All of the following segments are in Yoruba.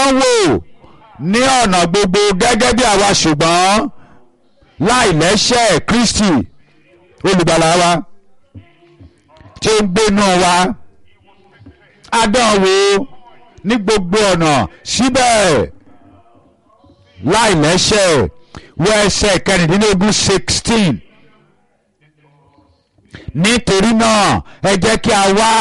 dánwò ní ọ̀nà gbogbo gẹ́gẹ́ bí àwa ṣùgbọ́n láì lẹ́ṣẹ̀ Kristi olùgbàlà wa tí ó ń gbénú wa adánwò ní gbogbo ọ̀nà síbẹ̀ láì lẹ́ṣẹ̀ wọ ẹsẹ̀ kẹrìndínlógún sixteen nítorí náà ẹ jẹ́ kí a wá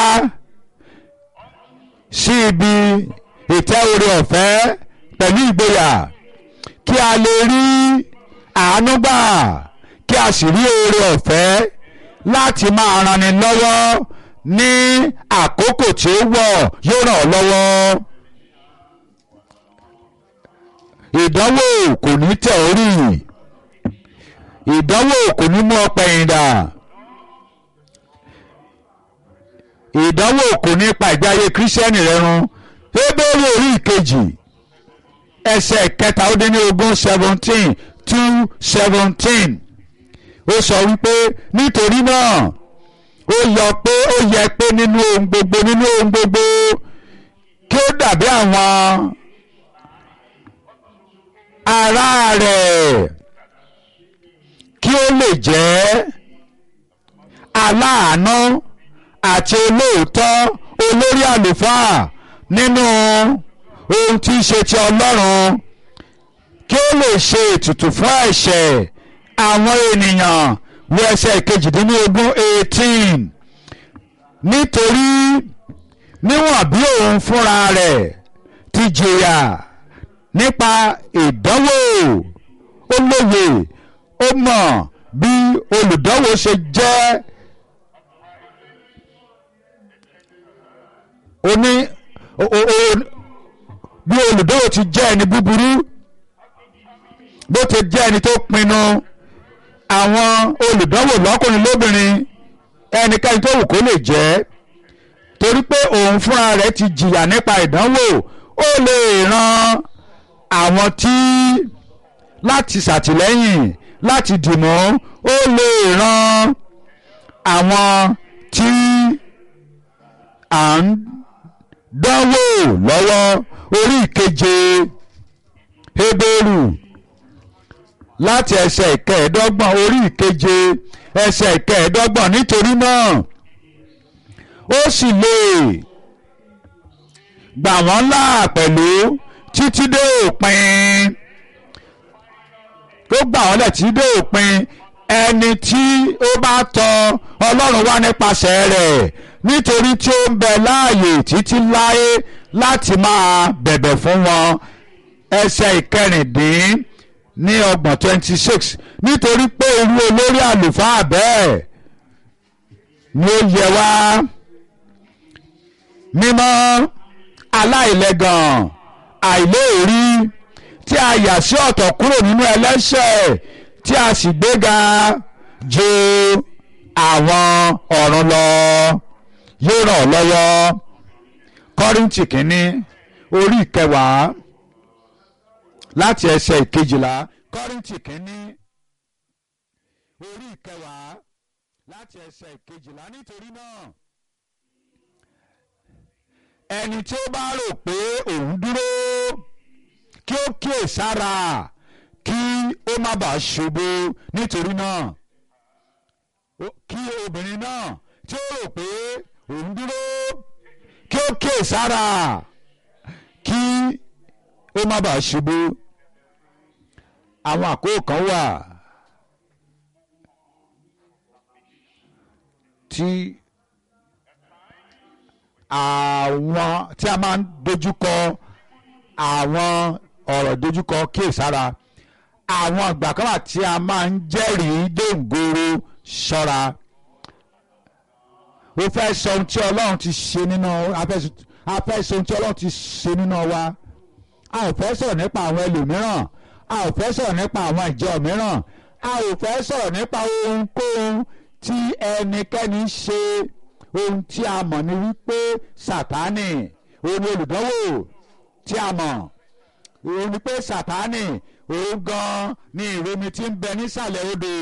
sí ibi ìtẹ́ oore ọ̀fẹ́ pẹ̀lú ìgboyà kí a lè rí àánú gbà kí a sì rí oore ọ̀fẹ́ láti máa ranni lọ́wọ́ ní àkókò tí ó wọ̀ yóò ràn ọ́ lọ́wọ́. ìdánwò kò ní tẹ̀ ọ́ rì ìdánwò kò ní mú ọ pẹ̀yìn dà ìdánwò kò ní pa ìgbé ayé kírísítẹ́nì rẹ run Hébérù orí ìkejì ẹsẹ̀ kẹta ó dín ní ogún seventeen two seventeen ó sọ wípé nítorí náà ó yọ pé ó yẹ pé nínú ohun gbogbo nínú ohun gbogbo kí ó dàbí àwọn ará rẹ̀ kí ó lè jẹ́ aláàánú àti olóòótọ́ olórí àlùfáà nínú ohun tí í ṣe ti Ọlọ́run kí ó lè ṣe ètùtù fún ẹ̀ṣẹ̀ àwọn ènìyàn wo ẹsẹ̀ kejìdínlógún eighteen nítorí níwọ̀n bí òun fúnra rẹ̀ ti jìyà nípa ìdánwò ó lóye ó mọ̀ bí olùdánwò ṣe jẹ́ oní bí olùdánwò ti jẹ́ ẹni búburú bó ti jẹ́ ẹni tó pinnu àwọn olùdánwò lọ́kùnrin lóbìnrin ẹnikẹ́ni tó wù kó lè jẹ́ torí pé òun fúnra rẹ̀ ti jìyà nípa ìdánwò ó lè ran àwọn tí láti ṣàtìlẹ́yìn láti dìmọ́ ó lè ran àwọn tí à ń dánwò lọ́wọ́ orí ìkeje Hébérù láti ẹsẹ̀ ìkẹẹ̀ẹ́dọ́gbọ̀n orí ìkeje ẹsẹ̀ ìkẹẹ̀ẹ́dọ́gbọ̀n nítorí náà ó sì lè gbà wọ́n là pẹ̀lú títí dé òpin ó gbà wọ́n lẹ̀ títí dé òpin ẹni tí ó bá tọ Ọlọ́run wá nípasẹ̀ rẹ̀ nítorí tí ó ń bẹ láàyè títí láé láti máa bẹ̀bẹ̀ fún wọn ẹsẹ̀ ìkẹrìndín ní ọgbọ̀n twenty six nítorí pé irú olórí àlùfáà bẹ́ẹ̀ ni ó yẹ wá mímọ́ aláìlẹ́gàn àìléèrí tí a yà sí ọ̀tọ̀ kúrò nínú ẹlẹ́ṣẹ̀ tí a sì gbéga ju àwọn ọ̀run lọ yóò ràn ọ́ lọ́wọ́ kọ́ríntì kínní orí ìkẹwàá láti ẹsẹ̀ ìkejìlá kọ́ríntì kínní orí ìkẹwàá láti ẹsẹ̀ ìkejìlá nítorí náà ẹni tí ó bá rò pé òun dúró kí ó kíyè sára kí ó má bàa ṣubú nítorí náà kí obìnrin náà tí ó rò pé òun dúró kí ó kíyè sára kí ó má bàa ṣubú àwọn àkókò kan wà tí àwọn tí a máa ń dojúkọ àwọn ọ̀rọ̀ dojúkọ kíyèsára àwọn ìgbà kan wà tí a máa ń jẹ́rìí dòǹgoro ṣọ́ra ó fẹ́ sọ ohun tí Ọlọ́run ti ṣe nínú a fẹ́ sọ ohun tí Ọlọ́run ti ṣe nínú wa a ò fẹ́ sọ̀rọ̀ nípa àwọn ẹlòmíràn a ò fẹ́ sọ̀rọ̀ nípa àwọn ìjọ mìíràn a ò fẹ́ sọ̀rọ̀ nípa ohunkóhun tí ẹnikẹ́ni ṣe ohun tí a mọ̀ ni wípé Sátánì òun ni olùdánwò tí a mọ̀ òun ni pé Sátánì òun gan ni ìròmí tí ń bẹ nísàlẹ̀ odò.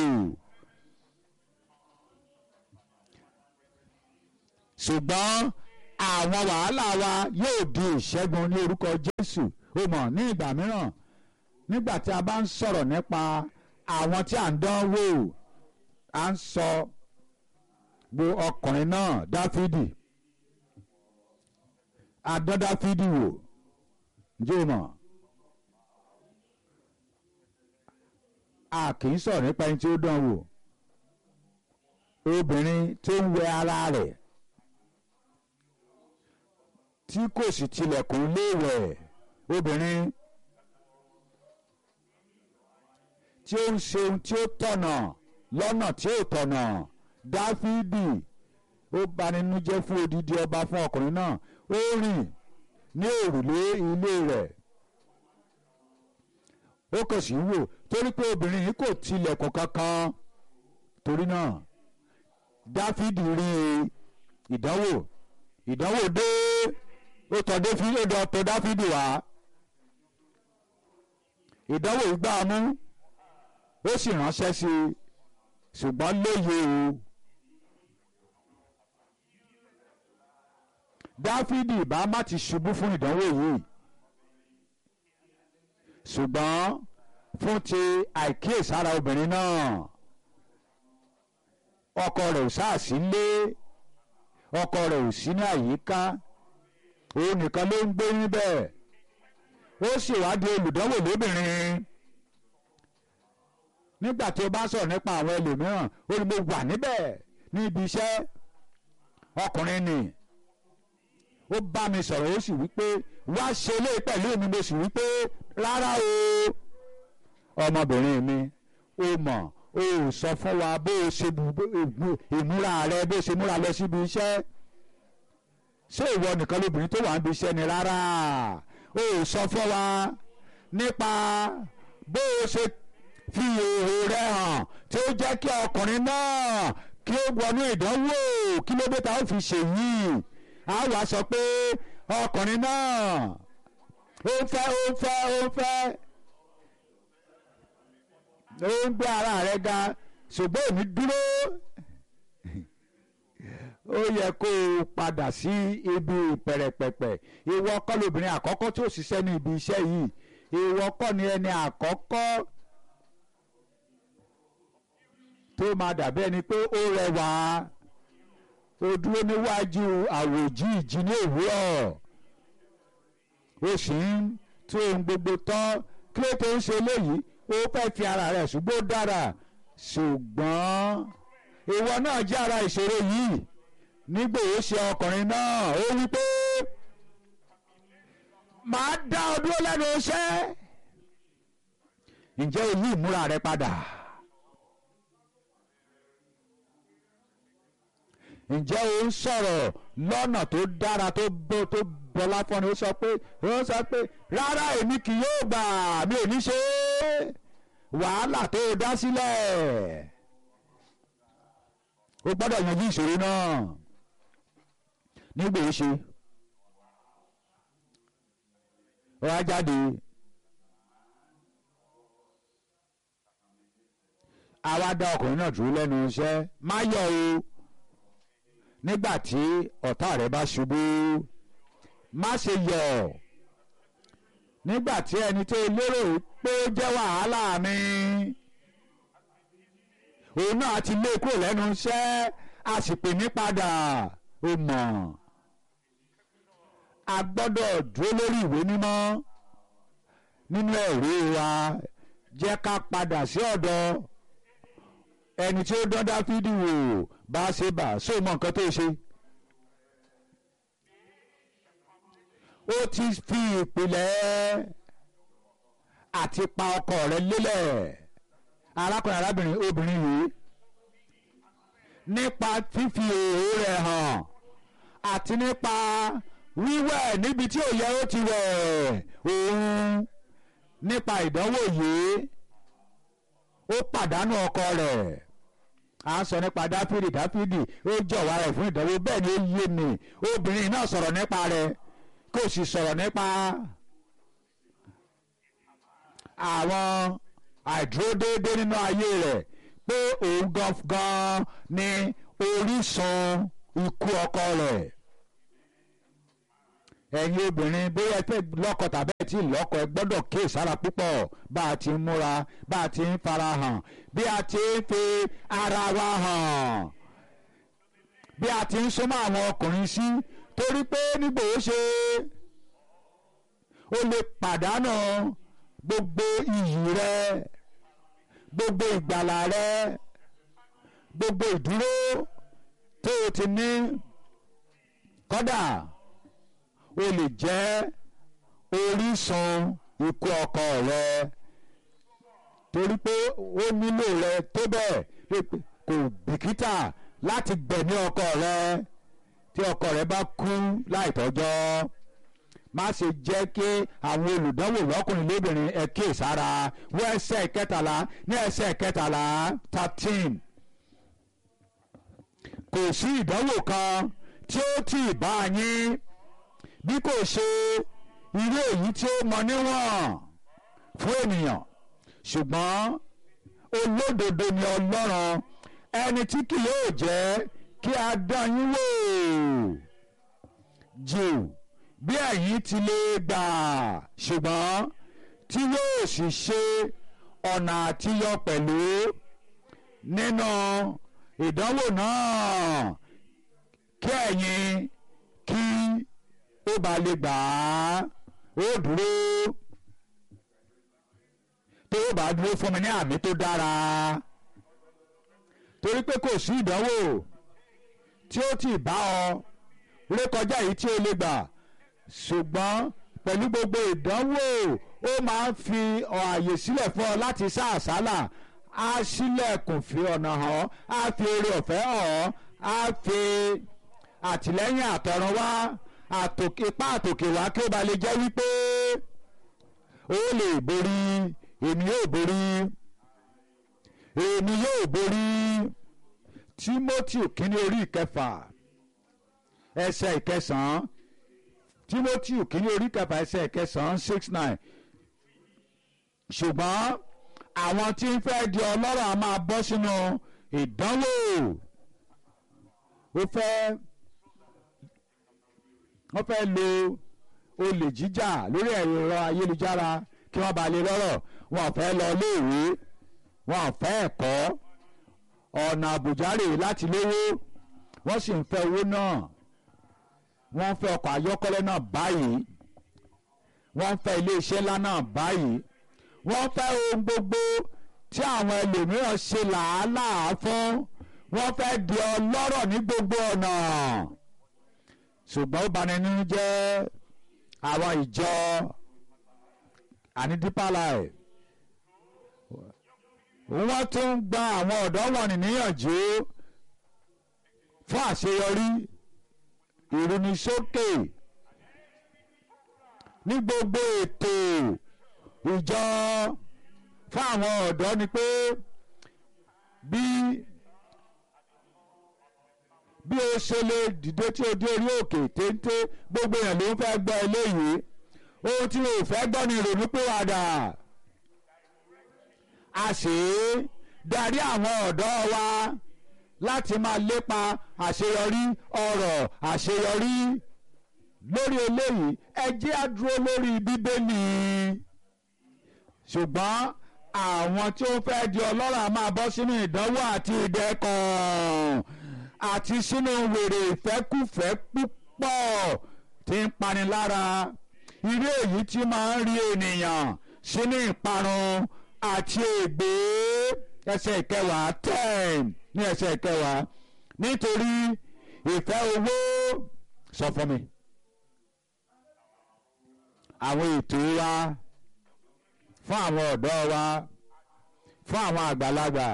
ṣùgbọ́n àwọn wàhálà wa yóò di ìṣẹ́gun ní orúkọ Jésù o mọ̀ ní ìgbà mìíràn nígbà tí a bá ń sọ̀rọ̀ nípa àwọn tí à ń dán wò à ń sọ bo ọkùnrin náà dáfídì adán dáfídì wò ǹjẹ́ o mọ̀ a kì í sọ̀rọ̀ nípa ẹni tí ó dán wò obìnrin tó ń wẹ ara rẹ̀ tí kò sì tilẹ̀kùn léèwẹ̀ obìnrin tí ó ń ṣe ohun tí ó tọ̀nà lọ́nà tí ó tọ̀nà dáfídì ó banínújẹ́ fún odidi ọba fún ọkùnrin náà ó rìn ní òrùlé ilé rẹ̀ ó kàn sí wò torí pé obìnrin yìí kò tilẹ̀kùn kankan torí náà dáfídì rí ìdánwò ìdánwò dé ó tọ̀ dáfídì ó tọ̀ dáfídì wá ìdánwò yìí gbá mú ó sì ránṣẹ́ sí i ṣùgbọ́n lóye o dáfídì bá má ti ṣubú fún ìdánwò yìí ṣùgbọ́n fún ti àìkíyèsára obìnrin náà ọkọ rẹ̀ ò sáàsì lé ọkọ rẹ̀ ò sí ní àyíká òun nìkan ló ń gbé níbẹ̀ ó sì wá di olùdánwò lóbìnrin nígbà tí o bá sọ̀rọ̀ nípa àwọn ẹlòmíràn ó ní mo wà níbẹ̀ ní ibi iṣẹ́ ọkùnrin ni ó bá mi sọ̀rọ̀ ó sì wípé wá ṣe lé pẹ̀lú mi mo sì wípé rárá o ọmọbìnrin mi ó mọ̀ o ò sọ fún wa bó o ṣe ìmúra rẹ bó o ṣe múra lọ síbi iṣẹ́ ṣé ìwọ nìkan lóbìnrin tó wà níbi iṣẹ́ ni rárá o ò sọ fún wa nípa bó o ṣe fi èrò rẹ hàn tí ó jẹ́ kí ọkùnrin náà kí ó wọnú ìdánwò kí ló dé ta ó fi ṣèyí a wá sọ pé ọkùnrin náà ó ń fẹ́ ó ń fẹ́ ó ń fẹ́ ó ń gbé ara rẹ̀ ga ṣùgbọ́n èmi dúró ó yẹ kó o padà sí ibi pẹ̀rẹ̀pẹ̀pẹ̀ ìwọ kọ́ lóbìnrin àkọ́kọ́ tí ó ṣiṣẹ́ ní ibi iṣẹ́ yìí ìwọ kọ́ ni ẹni àkọ́kọ́ tó máa dàbí ẹni pé ó rẹwà ó dúró níwájú àwòjí ìjì ní òwúrọ̀ ó sì ń tó ohun gbogbo tán kí ló tó ń ṣe léyìí ó fẹ́ fi ara rẹ̀ ṣùgbọ́n ó dára ṣùgbọ́n ìwọ náà jẹ́ ara ìṣòro yìí nígbà ó ṣe ọkùnrin náà ó wí pé màá dá ọ dúró lẹ́nu iṣẹ́ ǹjẹ́ o yí ìmúra rẹ padà. ǹjẹ́ o ń sọ̀rọ̀ lọ́nà tó dára tó bó tó bọlá fọ́ni ó sọ pé ó sọ pé rárá èmi kì yóò gbà mi ò ní ṣe é wàhálà tó dá sílẹ̀ o gbọ́dọ̀ yanjú ìṣòro náà nígbà ó ṣe ó wá jáde àwa dá ọkùnrin náà dúró lẹ́nu iṣẹ́ má yọ̀ o nígbà tí ọ̀tá rẹ bá ṣubú má ṣe yọ̀ nígbà tí ẹni tó lérò pé ó jẹ́ wàhálà mi òun náà ti lé kúrò lẹ́nu iṣẹ́ a sì pè mí padà ó mọ̀ a gbọ́dọ̀ dúró lórí ìwé mímọ́ nínú ẹ̀rí wa jẹ́ ká padà sí ọ̀dọ̀ ẹni tí ó dán dáfídì wò bá ṣe bà sóò mọ nǹkan tó ṣe. ó ti fi ìpìlẹ̀ àti pa ọkọ rẹ̀ lélẹ̀ arákùnrin arábìnrin obìnrin yìí nípa fífi èrò rẹ̀ hàn àti nípa wíwẹ̀ níbi tí ò yẹ ó ti wẹ̀ òun nípa ìdánwò yìí ó pàdánù ọkọ rẹ̀ à ń sọ nípa dáfídì dáfídì ó jọ̀wọ́ rẹ̀ fún ìdánwò bẹ́ẹ̀ ni ó yé mi obìnrin náà sọ̀rọ̀ nípa rẹ̀ kò sì sọ̀rọ̀ nípa àwọn àìdúródéédé nínú ayé rẹ̀ pé òun gangan ni orísun ikú ọkọ rẹ̀ ẹ̀yin obìnrin bóyá ẹ fẹ́ lọ́kọ tàbí ẹ tí ì lọ́kọ ẹ gbọ́dọ̀ kíyè sára púpọ̀ bá a ti ń múra bá a ti ń fara hàn bí a ti ń fi ara wa hàn bí a ti ń súnmọ́ àwọn ọkùnrin sí torí pé nígbà ó ṣe ó lè pàdánù gbogbo iyì rẹ gbogbo ìgbàlà rẹ gbogbo ìdúró tó o ti ní kódà o lè jẹ́ orísun ikú ọkọ rẹ torí pé ó nílò rẹ tó bẹ́ẹ̀ kò bìkítà láti gbẹ̀mí ọkọ rẹ tí ọkọ rẹ bá kú láìtọ́jọ́ má ṣe jẹ́ kí àwọn olùdánwò lọ́kùnrin lóbìnrin ẹ kíyèsára wọ ẹsẹ̀ kẹtàlá ní ẹsẹ̀ kẹtàlá thirteen kò sí ìdánwò kan tí ó tì bá yín bí kò ṣe irú èyí tí ó mọ níwọ̀n fún ènìyàn ṣùgbọ́n olódodo ni ọlọ́run ẹni tí kì yóò jẹ́ kí a dán yín wò jù bí ẹ̀yin ti lè gbà ṣùgbọ́n tí yóò sì ṣe ọ̀nà àtiyọ pẹ̀lú nínú ìdánwò náà kí ẹ̀yin kí ó bá lè gbà á ó dúró tó o bá dúró fún mi ní àmì tó dára torí pé kò sí ìdánwò tí ó ti bá ọ rékọjá yìí tí o lè gbà ṣùgbọ́n pẹ̀lú gbogbo ìdánwò ó máa ń fi ààyè sílẹ̀ fún ọ láti sá àsálà á sílẹ̀kùn fi ọ̀nà hàn á fi oore ọ̀fẹ́ hàn á fi àtìlẹ́yìn àtọ̀run wá ipá àtòkè wá kí ó ba lè jẹ́ wípé ó lè borí èmi yóò borí èmi yóò borí Timothy kínní orí ìkẹfà ẹsẹ̀ ìkẹsàn-án Timothy kínní orí ìkẹfà ẹsẹ̀ ìkẹsàn-án six nine ṣùgbọ́n àwọn tí ń fẹ́ di ọlọ́rọ̀ a máa bọ́ sínú ìdánwò ó fẹ́ wọ́n fẹ́ lo olè jíjà lórí ẹ̀rọ ayélujára kí wọ́n bá lè lọ́rọ̀ wọn ò fẹ́ lọ léèwé wọn ò fẹ́ ẹ̀kọ́ ọ̀nà àbùjárè láti lówó wọ́n sì ń fẹ́ owó náà wọ́n ń fẹ́ ọkọ̀ ayọ́kọ́lẹ́ náà báyìí wọ́n ń fẹ́ iléeṣẹ́ ńlá náà báyìí wọ́n fẹ́ ohun gbogbo tí àwọn ẹlòmíràn ṣe làálàá fún wọ́n fẹ́ di ọlọ́rọ̀ ní gbogbo ọ̀nà ṣùgbọ́n ó bani nínú jẹ́ àwọn ìjọ àní Deeper Life wọ́n tún ń gba àwọn ọ̀dọ́ wọ̀nyí níyànjú fún àṣeyọrí ìrúnisókè ní gbogbo ètò ìjọ fún àwọn ọ̀dọ́ ni pé bí bí o ṣe lè dìde tí o dé orí òkè téńté gbogbo èèyàn ló ń fẹ́ gbọ́ eléyìí ohun tí o fẹ́ gbọ́ ni ìrònú pé wàdà a sì darí àwọn ọ̀dọ́ wa láti máa lépa àṣeyọrí ọ̀rọ̀ àṣeyọrí lórí eléyìí ẹ jẹ́ á dúró lórí bíbélì ṣùgbọ́n àwọn tí ó fẹ́ di ọlọ́rọ̀ a máa bọ́ sínú ìdánwò àti ìdẹ́kùn àti sínú wèrè ìfẹ́kùfẹ́ púpọ̀ tí ń pani lára irú èyí tí máa ń rí ènìyàn sínú ìparun àti ègbé ẹsẹ̀ ìkẹwàá ten ní ẹsẹ̀ ìkẹwàá nítorí ìfẹ́ owó sọ fún mi àwọn ètò wa fún àwọn ọ̀dọ́ wa fún àwọn àgbàlagbà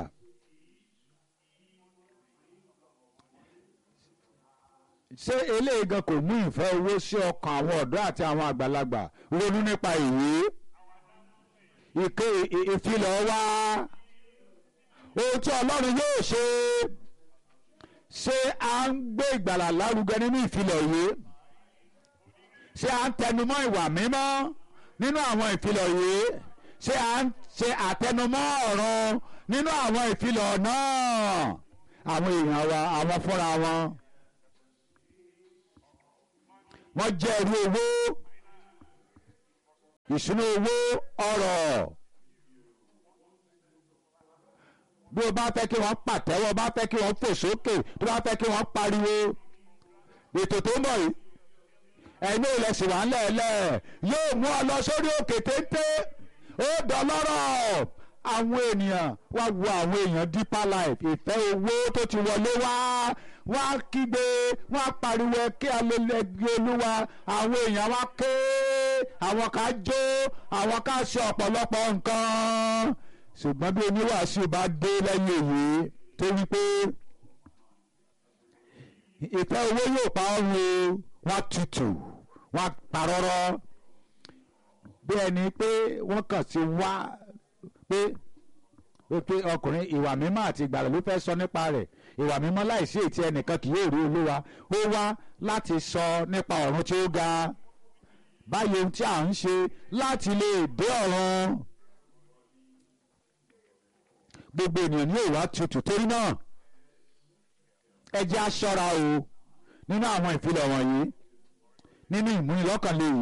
ṣé eléyìí gan kò mú ìfẹ́ owó sí ọkàn àwọn ọ̀dọ́ àti àwọn àgbàlagbà ronú nípa ìwé ìké ìfilọ̀ wa ohun tí ọlọ́run yóò ṣe ṣé à ń gbé ìgbàlà lárugẹ nínú ìfilọ̀ yìí ṣé à ń tẹnumọ́ ìwà mímọ́ nínú àwọn ìfilọ̀ yìí ṣé à ń ṣe àtẹnumọ́ ọ̀run nínú àwọn ìfilọ̀ náà àwọn èèyàn wa àwọn fúnra wọn wọ́n jẹ́ ẹrú owó ìṣúná owó ọrọ̀ bí o bá fẹ́ kí wọ́n pàtẹ́wọ́ bá fẹ́ kí wọ́n fò sókè tó bá fẹ́ kí wọ́n pariwo ètò tó ń bọ̀ yìí ẹ̀yin ò lẹ̀ sì wá ńlẹ̀ẹ́lẹ̀ yóò mú ọ lọ sórí òkè téńté ó dọlọ́rọ̀ àwọn ènìyàn wá wo àwọn èèyàn deeper life ìfẹ́ owó tó ti wọlé wá wá kígbe wá pariwo kí alẹ́lẹ́gbẹ́ olúwa àwọn èèyàn wá ké àwọn ká jó àwọn ká ṣe ọ̀pọ̀lọpọ̀ nǹkan ṣùgbọ́n bí oníwàásù bá dé lẹ́yìn èyí tó wí pé ìfẹ́ owó yóò pa ọ́ ru wọ́n tutù wọ́n parọ́rọ́ bí ẹni pé wọ́n kàn sí wá pé pé ọkùnrin ìwà mímọ́ àti ìgbàlà ló fẹ́ sọ nípa rẹ̀ ìwà mímọ́ láìsí ètí ẹnìkan kì yóò rí olúwa ó wá láti sọ nípa ọ̀run tí ó ga báyìí ohun tí à ń ṣe láti lè dé ọ̀run gbogbo ènìyàn ní òwà tutù torí náà ẹ jẹ́ á ṣọ́ra o nínú àwọn ìfilọ̀ wọ̀nyí nínú ìmúnilọ́kànlé yìí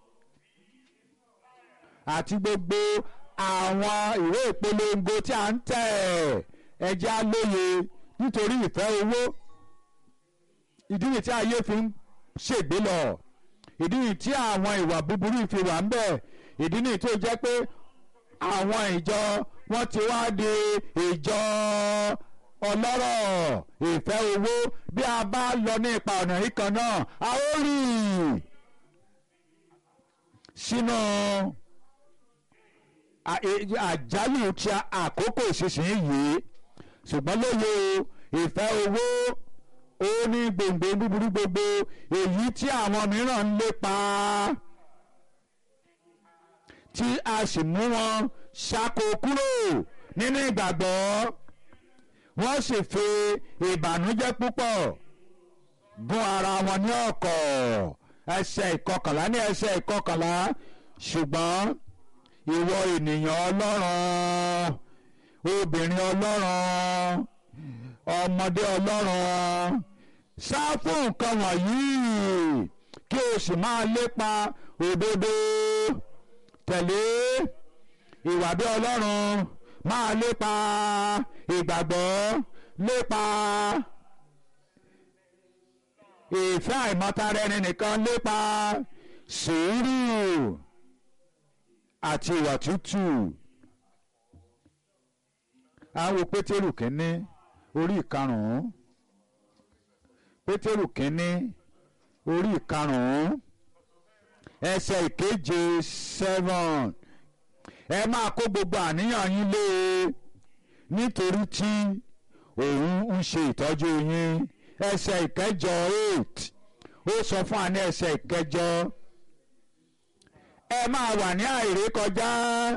àti gbogbo àwọn ìwé ìpolongo tí a ń tẹ̀ ẹ jẹ́ á lóye nítorí ìfẹ́ owó ìdí nìyí tí ayé fi ń ṣègbé lọ ìdí nìyí tí àwọn ìwà búburú fi wà ń bẹ̀ ìdí nìyí tó jẹ́ pé àwọn ìjọ wọ́n ti wá di ìjọ ọlọ́rọ̀ ìfẹ́ owó bí a bá lọ ní ipa ọ̀nà yìí kan náà a ó rí sínú àjálù tí àkókò ìsinsìnyí yìí ṣùgbọ́n lóye ìfẹ́ owó ó ní gbòǹgbò búburú gbogbo èyí tí àwọn mìíràn ń lépa tí a sì mú wọn ṣáko kúrò nínú ìgbàgbọ́ wọ́n sì fi ìbànújẹ́ púpọ̀ gún ara wọn ní ọ̀kọ̀ ẹsẹ̀ ìkọkànlá ní ẹsẹ̀ ìkọkànlá ṣùgbọ́n ìwọ ènìyàn ọlọ́run obìnrin ọlọ́run ọmọdé ọlọ́run sá fún nǹkan wọ̀nyí kí o sì máa lépa òdodo tẹ̀lé ìwà bí ọlọ́run máa lépa ìgbàgbọ́ lépa ìfẹ́ àìmọ́tara ẹni nìkan lépa sùúrù àti ìwà tútù. àwọn pétérù kínní orí ìkarùn-ún pétérù kínní orí ìkarùn-ún ẹsẹ̀ ìkeje seven ẹ máa kó gbogbo àníyàn yín lé e nítorí tí òun ń ṣe ìtọ́jú yín ẹsẹ̀ ìkẹjọ eight ó sọ fún àní ẹsẹ̀ ìkẹjọ ẹ máa wà ní àìrékọjá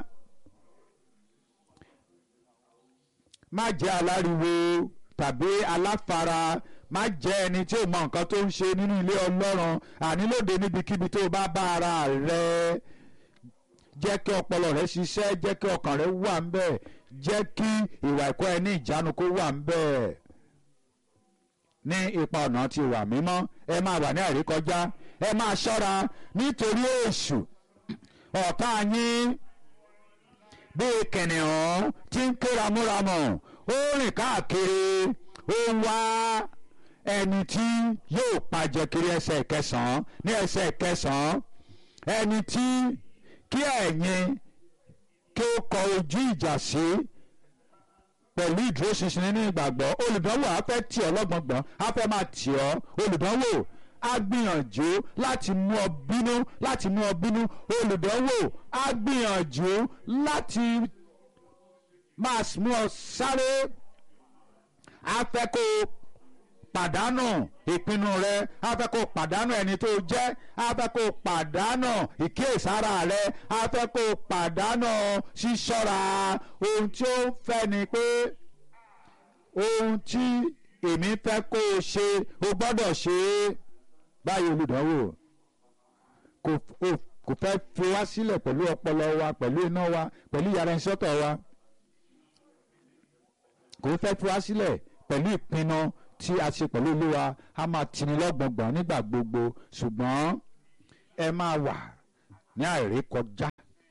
má jẹ́ aláriwo tàbí aláfara má jẹ́ ẹni tí ò mọ nǹkan tó ń ṣe nínú ilé ọlọ́run àní lóde níbikíbi tó bá bá ara rẹ jẹ́ kí ọpọlọ rẹ ṣiṣẹ́ jẹ́ kí ọkàn rẹ wà ń bẹ̀ jẹ́ kí ìwà ẹ̀kọ́ ẹ ní ìjánu kó wà ń bẹ̀ ní ipa ọ̀nà ti wà mímọ́ ẹ máa wà ní àìrékọjá ẹ máa ṣọ́ra nítorí èṣù ọ̀tá yín bíi kìnìún tí ń ké ramúramù ó rìn káàkiri ó ń wá ẹni tí yóò pàjẹ́ kiri ẹsẹ̀ ìkẹsàn-án ní ẹsẹ̀ ìkẹsàn-án ẹni tí kí ẹ̀yin kí ó kọ ojú ìjà sí pẹ̀lú ìdúróṣinṣin nínú ìgbàgbọ́ olùdánwò á fẹ́ tì ọ́ lọ́gbọ̀ngbọ̀n á fẹ́ máa tì ọ́ olùdánwò á gbìyànjú láti mú ọ bínú láti mú ọ bínú olùdánwò á gbìyànjú láti máa mú ọ sáré á fẹ́ kó o pàdánù ìpinnu rẹ á fẹ́ kó o pàdánù ẹni tó jẹ́ á fẹ́ kó o pàdánù ìkíyèsára rẹ á fẹ́ kó o pàdánù ṣíṣọ́ra ohun tí ó ń fẹ́ ni pé ohun tí èmi fẹ́ kó o ṣe o gbọ́dọ̀ ṣe é báyìí olùdánwò kò kò fẹ́ fi wá sílẹ̀ pẹ̀lú ọpọlọ wa pẹ̀lú iná wa pẹ̀lú ìyára ẹni sọ́tọ̀ wa kò fẹ́ fi wá sílẹ̀ pẹ̀lú ìpinnu tí a ṣe pẹ̀lú olúwa a máa tini lọ́gbọ̀ngbọ̀n nígbà gbogbo ṣùgbọ́n ẹ máa wà ní àìrékọjá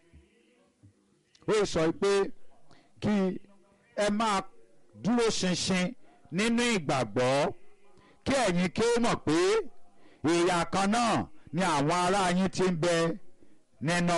ó sọ pé kí ẹ máa dúró ṣinṣin nínú ìgbàgbọ́ kí ẹ̀yin kí ó mọ̀ pé ìyà kan náà ni àwọn ará yín ti ń bẹ nínú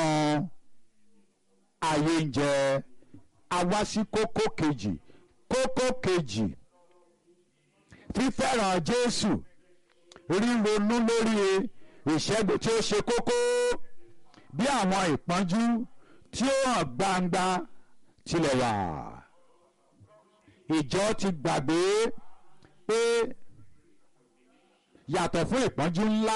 ayé ń jẹ a wá sí kókó kejì kókó kejì fífẹ́ràn Jésù ríronú lórí ìṣẹ́gun tí ó ṣe kókó bí àwọn ìpọ́njú tí ó hàn gbangba tilẹ̀ wà ìjọ ti gbàgbé pé yàtọ̀ fún ìpọ́njú ńlá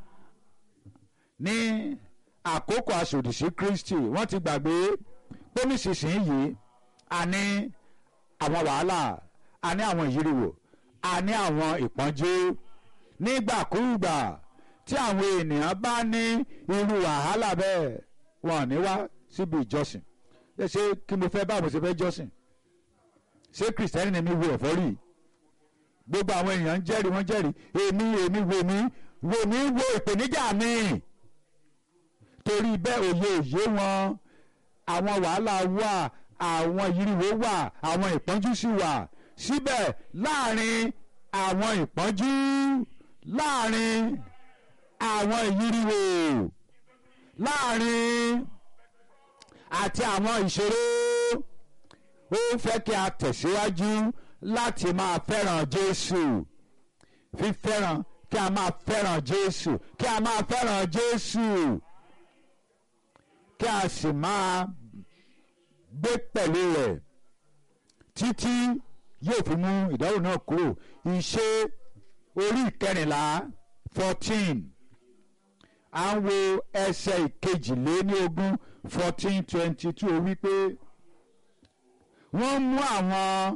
ní àkókò aṣòdìsí Kristi wọ́n ti gbàgbé pé nísinsìnyí a ní àwọn wàhálà a ní àwọn ìyíriwò a ní àwọn ìpọ́njú nígbàkúùgbà tí àwọn ènìyàn bá ní irú wàhálà bẹ́ẹ̀ wọn ò ní wá síbi ìjọsìn ṣé kí mo fẹ́ báwo ṣe fẹ́ jọ́sìn ṣé kìrìsìtẹ́nì ni mi wo ẹ̀fọ́ rí gbogbo àwọn èèyàn ń jẹ́rìí wọ́n jẹ́rìí èmi èmi wo mi wo mi wo ìpèníjà mi torí bẹ́ẹ̀ òye òye wọn àwọn wàhálà wà àwọn ìyíriwò wà àwọn ìpọ́njú sì wà síbẹ̀ láàrin àwọn ìpọ́njú láàrin àwọn ìyíriwò láàrin àti àwọn ìṣòro ó ń fẹ́ kí a tẹ̀síwájú láti máa fẹ́ràn Jésù fífẹ́ràn kí a máa fẹ́ràn Jésù kí a máa fẹ́ràn Jésù kí a sì máa gbé pẹ̀lú rẹ̀ títí yóò fi mú ìdánwò náà kúrò ìṣe orí ìkẹrìnlá fourteen à ń wo ẹsẹ̀ ìkejìléníogún fourteen twenty two ó wí pé wọ́n mú àwọn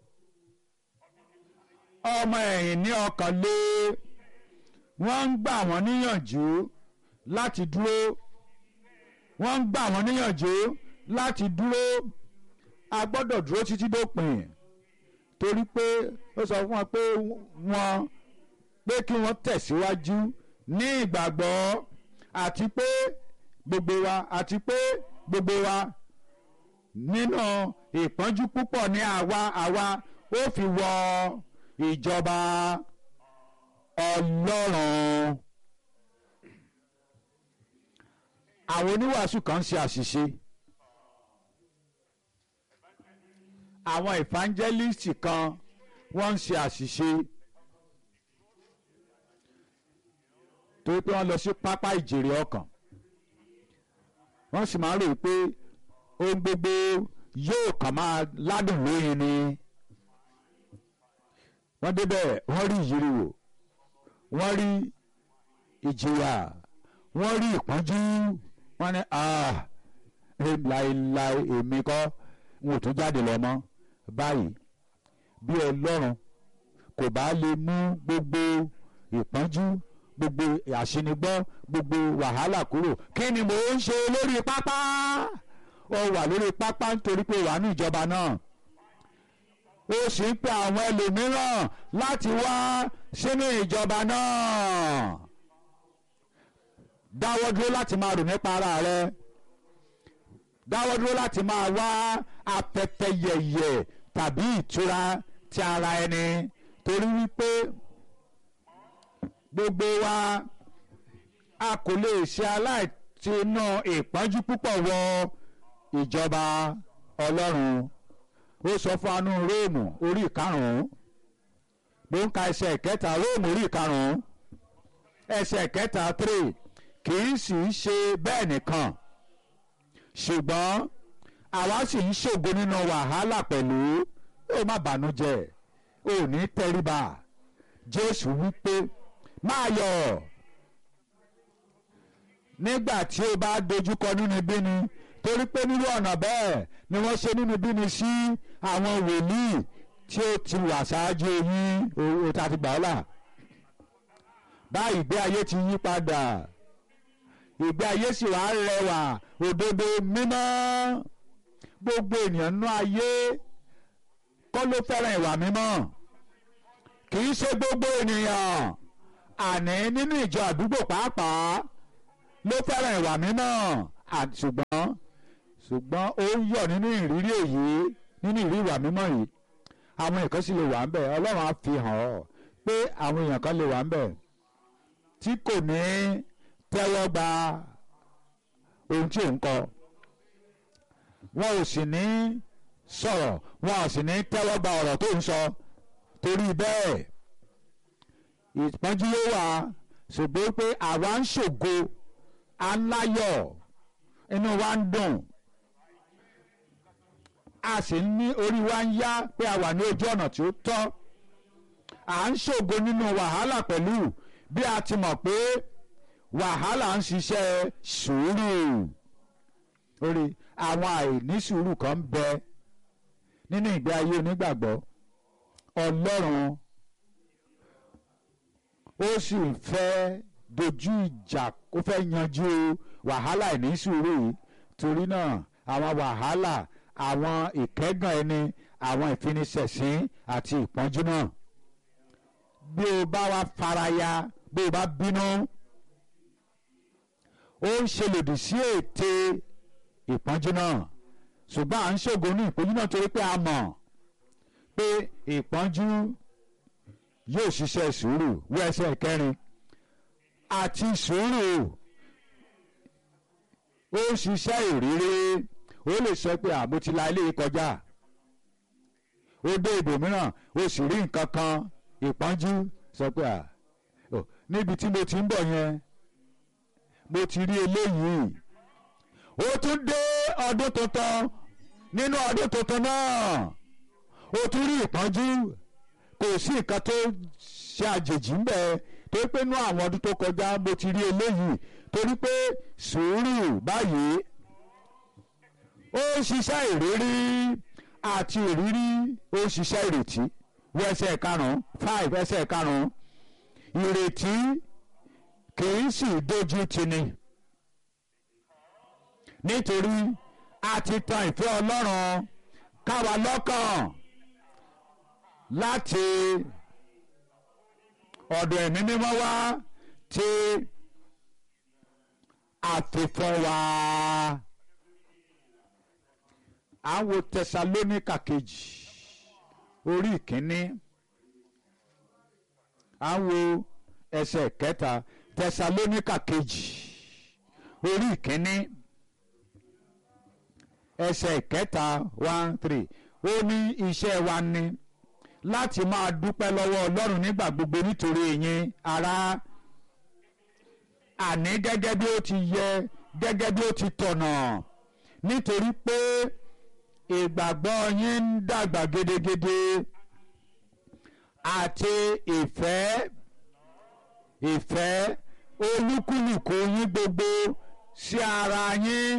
ọmọ ẹ̀yìn ní ọkàn lé wọ́n ń gbà wọ́n níyànjú láti dúró wọ́n ń gbà wọ́n níyànjú láti dúró a gbọ́dọ̀ dúró títí dópin torí pé ó sọ fún wọn pé wọ́n pé kí wọ́n tẹ̀síwájú ní ìgbàgbọ́ àti pé gbogbo wa àti pé gbogbo wa nínú ìpọ́njú púpọ̀ ní àwa àwa ó fi wọ ìjọba ọlọ́run. àwọn oníwàásù kan ń ṣe àṣìṣe àwọn evangelist kan wọ́n ń ṣe àṣìṣe torí pé wọ́n lọ sí pápá ìjèrè ọkàn wọ́n sì máa ń rò pé ohun gbogbo yóò kàn máa ládùn lóyin ni wọ́n débẹ̀ wọ́n rí ìyíriwò wọ́n rí ìjìyà wọ́n rí ìpọ́njú wọ́n ní láéláé èmi kọ́ n ò tún jáde lọ mọ́ báyìí bí ọlọ́run kò bá lè mú gbogbo ìpọ́njú gbogbo àṣinigbọ́ gbogbo wàhálà kúrò kí ni mò ń ṣe lórí pápá ó wà lórí pápá nítorí pé wà ní ìjọba náà ó sì ń pe àwọn ẹlòmíràn láti wá sínú ìjọba náà dáwọ́ dúró láti máa rò nípa ara rẹ dáwọ́ dúró láti máa wá afẹ́fẹ́ yẹ̀yẹ̀ tàbí ìtura ti ara ẹni torí wípé gbogbo wa a kò lè ṣe aláìtinú ìpọ́njú púpọ̀ wọ ìjọba ọlọ́run ó sọ fún anú róòmù orí ìkarùn-ún mo ń ka ẹsẹ̀ ìkẹta róòmù orí ìkarùn-ún ẹsẹ̀ ìkẹta three kì í sì í ṣe bẹ́ẹ̀ nìkan ṣùgbọ́n àwa sì ń ṣògo nínú wàhálà pẹ̀lú ó má bànújẹ́ ò ní tẹríba jésù wípé máa yọ̀ nígbà tí o bá dojúkọ nínú bíni torí pé nírú ọ̀nà bẹ́ẹ̀ ni wọ́n ṣe nínú bíni sí àwọn wòlíì tí ó ti wà ṣáájú yín o ta ti gbà ọ́ là báyìí ìgbé ayé ti yí padà ìgbé ayé sì wá rẹwà òdodo mímọ́ gbogbo ènìyàn nú ayé kọ́ ló fẹ́ràn ìwà mímọ́ kì í ṣe gbogbo ènìyàn àní nínú ìjọ àdúgbò pàápàá ló fẹ́ràn ìwà mímọ́ ṣùgbọ́n ṣùgbọ́n ó ń yọ̀ nínú ìrírí èyí nínú ìrírí ìwà mímọ́ yìí àwọn èèyàn kan sì lè wà ń bẹ̀ ọlọ́run á fi hàn ọ́ pé àwọn èèyàn kan lè wà ń bẹ̀ tí kò ní tẹ́wọ́ gba ohun tí ò ń kọ wọn ò sì ní sọ̀rọ̀ wọn ò sì ní tẹ́wọ́ gba ọ̀rọ̀ tó ń sọ torí bẹ́ẹ̀ ìpọ́njú ló wà ṣùgbọ́n pé àwa ń ṣògo à ń láyọ̀ inú wa ń dùn a sì ń ní orí wa ń yá pé a wà ní ojú ọ̀nà tí ó tọ́ à ń ṣògo nínú wàhálà pẹ̀lú bí a ti mọ̀ pé wàhálà ń ṣiṣẹ́ sùúrù orí àwọn àìní sùúrù kan ń bẹ nínú ìgbé ayé onígbàgbọ́ ọlọ́run ó sì fẹ́ dojú ìjà ó fẹ́ yanjú wàhálà àìní sùúrù yìí torí náà àwọn wàhálà àwọn ìkẹ́gàn ẹni àwọn ìfiniṣẹ̀sín àti ìpọ́njú náà bí o bá wá faraya bí o bá bínú ó ń ṣe lòdì sí ète ìpọ́njú náà ṣùgbọ́n à ń ṣògo ní ìpọ́njú náà torí pé a mọ̀ pé ìpọ́njú yóò ṣiṣẹ́ sùúrù wọ ẹsẹ̀ kẹrin àti sùúrù ó ń ṣiṣẹ́ ìrírí ó lè sọ pé àmọ́ ti la ilé kọjá ó dé ibòmíràn ó sì rí nǹkan kan ìpọ́njú sọ pé à níbi tí mo ti ń bọ̀ yẹn mo ti rí eléyìí ó tún dé ọdún tuntun nínú ọdún tuntun náà ó tún rí ìpọ́njú kò sí nǹkan tó ṣe àjèjì ńbẹ torí pé inú àwọn ọdún tó kọjá mo ti rí eléyìí torí pé sùúrù báyìí ó ń ṣiṣẹ́ ìrírí àti ìrírí ó ń ṣiṣẹ́ ìrètí wọ ẹsẹ̀ karùn-ún five ẹsẹ̀ karùn-ún ìrètí kì í sì dojú tini nítorí a ti tan ìfẹ́ Ọlọ́run káwa lọ́kàn láti ọ̀dọ̀ ẹ̀mí mímọ́ wá tí a fi fún wa. à ń wo tẹsalóníkà kejì orí ìkíní à ń wo ẹsẹ̀ kẹta tẹsalóníkà kejì orí ìkíní ẹsẹ̀ kẹta one three ó ní iṣẹ́ wa ni láti máa dúpẹ́ lọ́wọ́ ọlọ́run nígbà gbogbo nítorí yín ará àní gẹ́gẹ́ bí ó ti yẹ gẹ́gẹ́ bí ó ti tọ̀nà nítorí pé ìgbàgbọ́ yín ń dàgbà gedegede àti ìfẹ́ ìfẹ́ olúkúlùkù yín gbogbo sí ara yín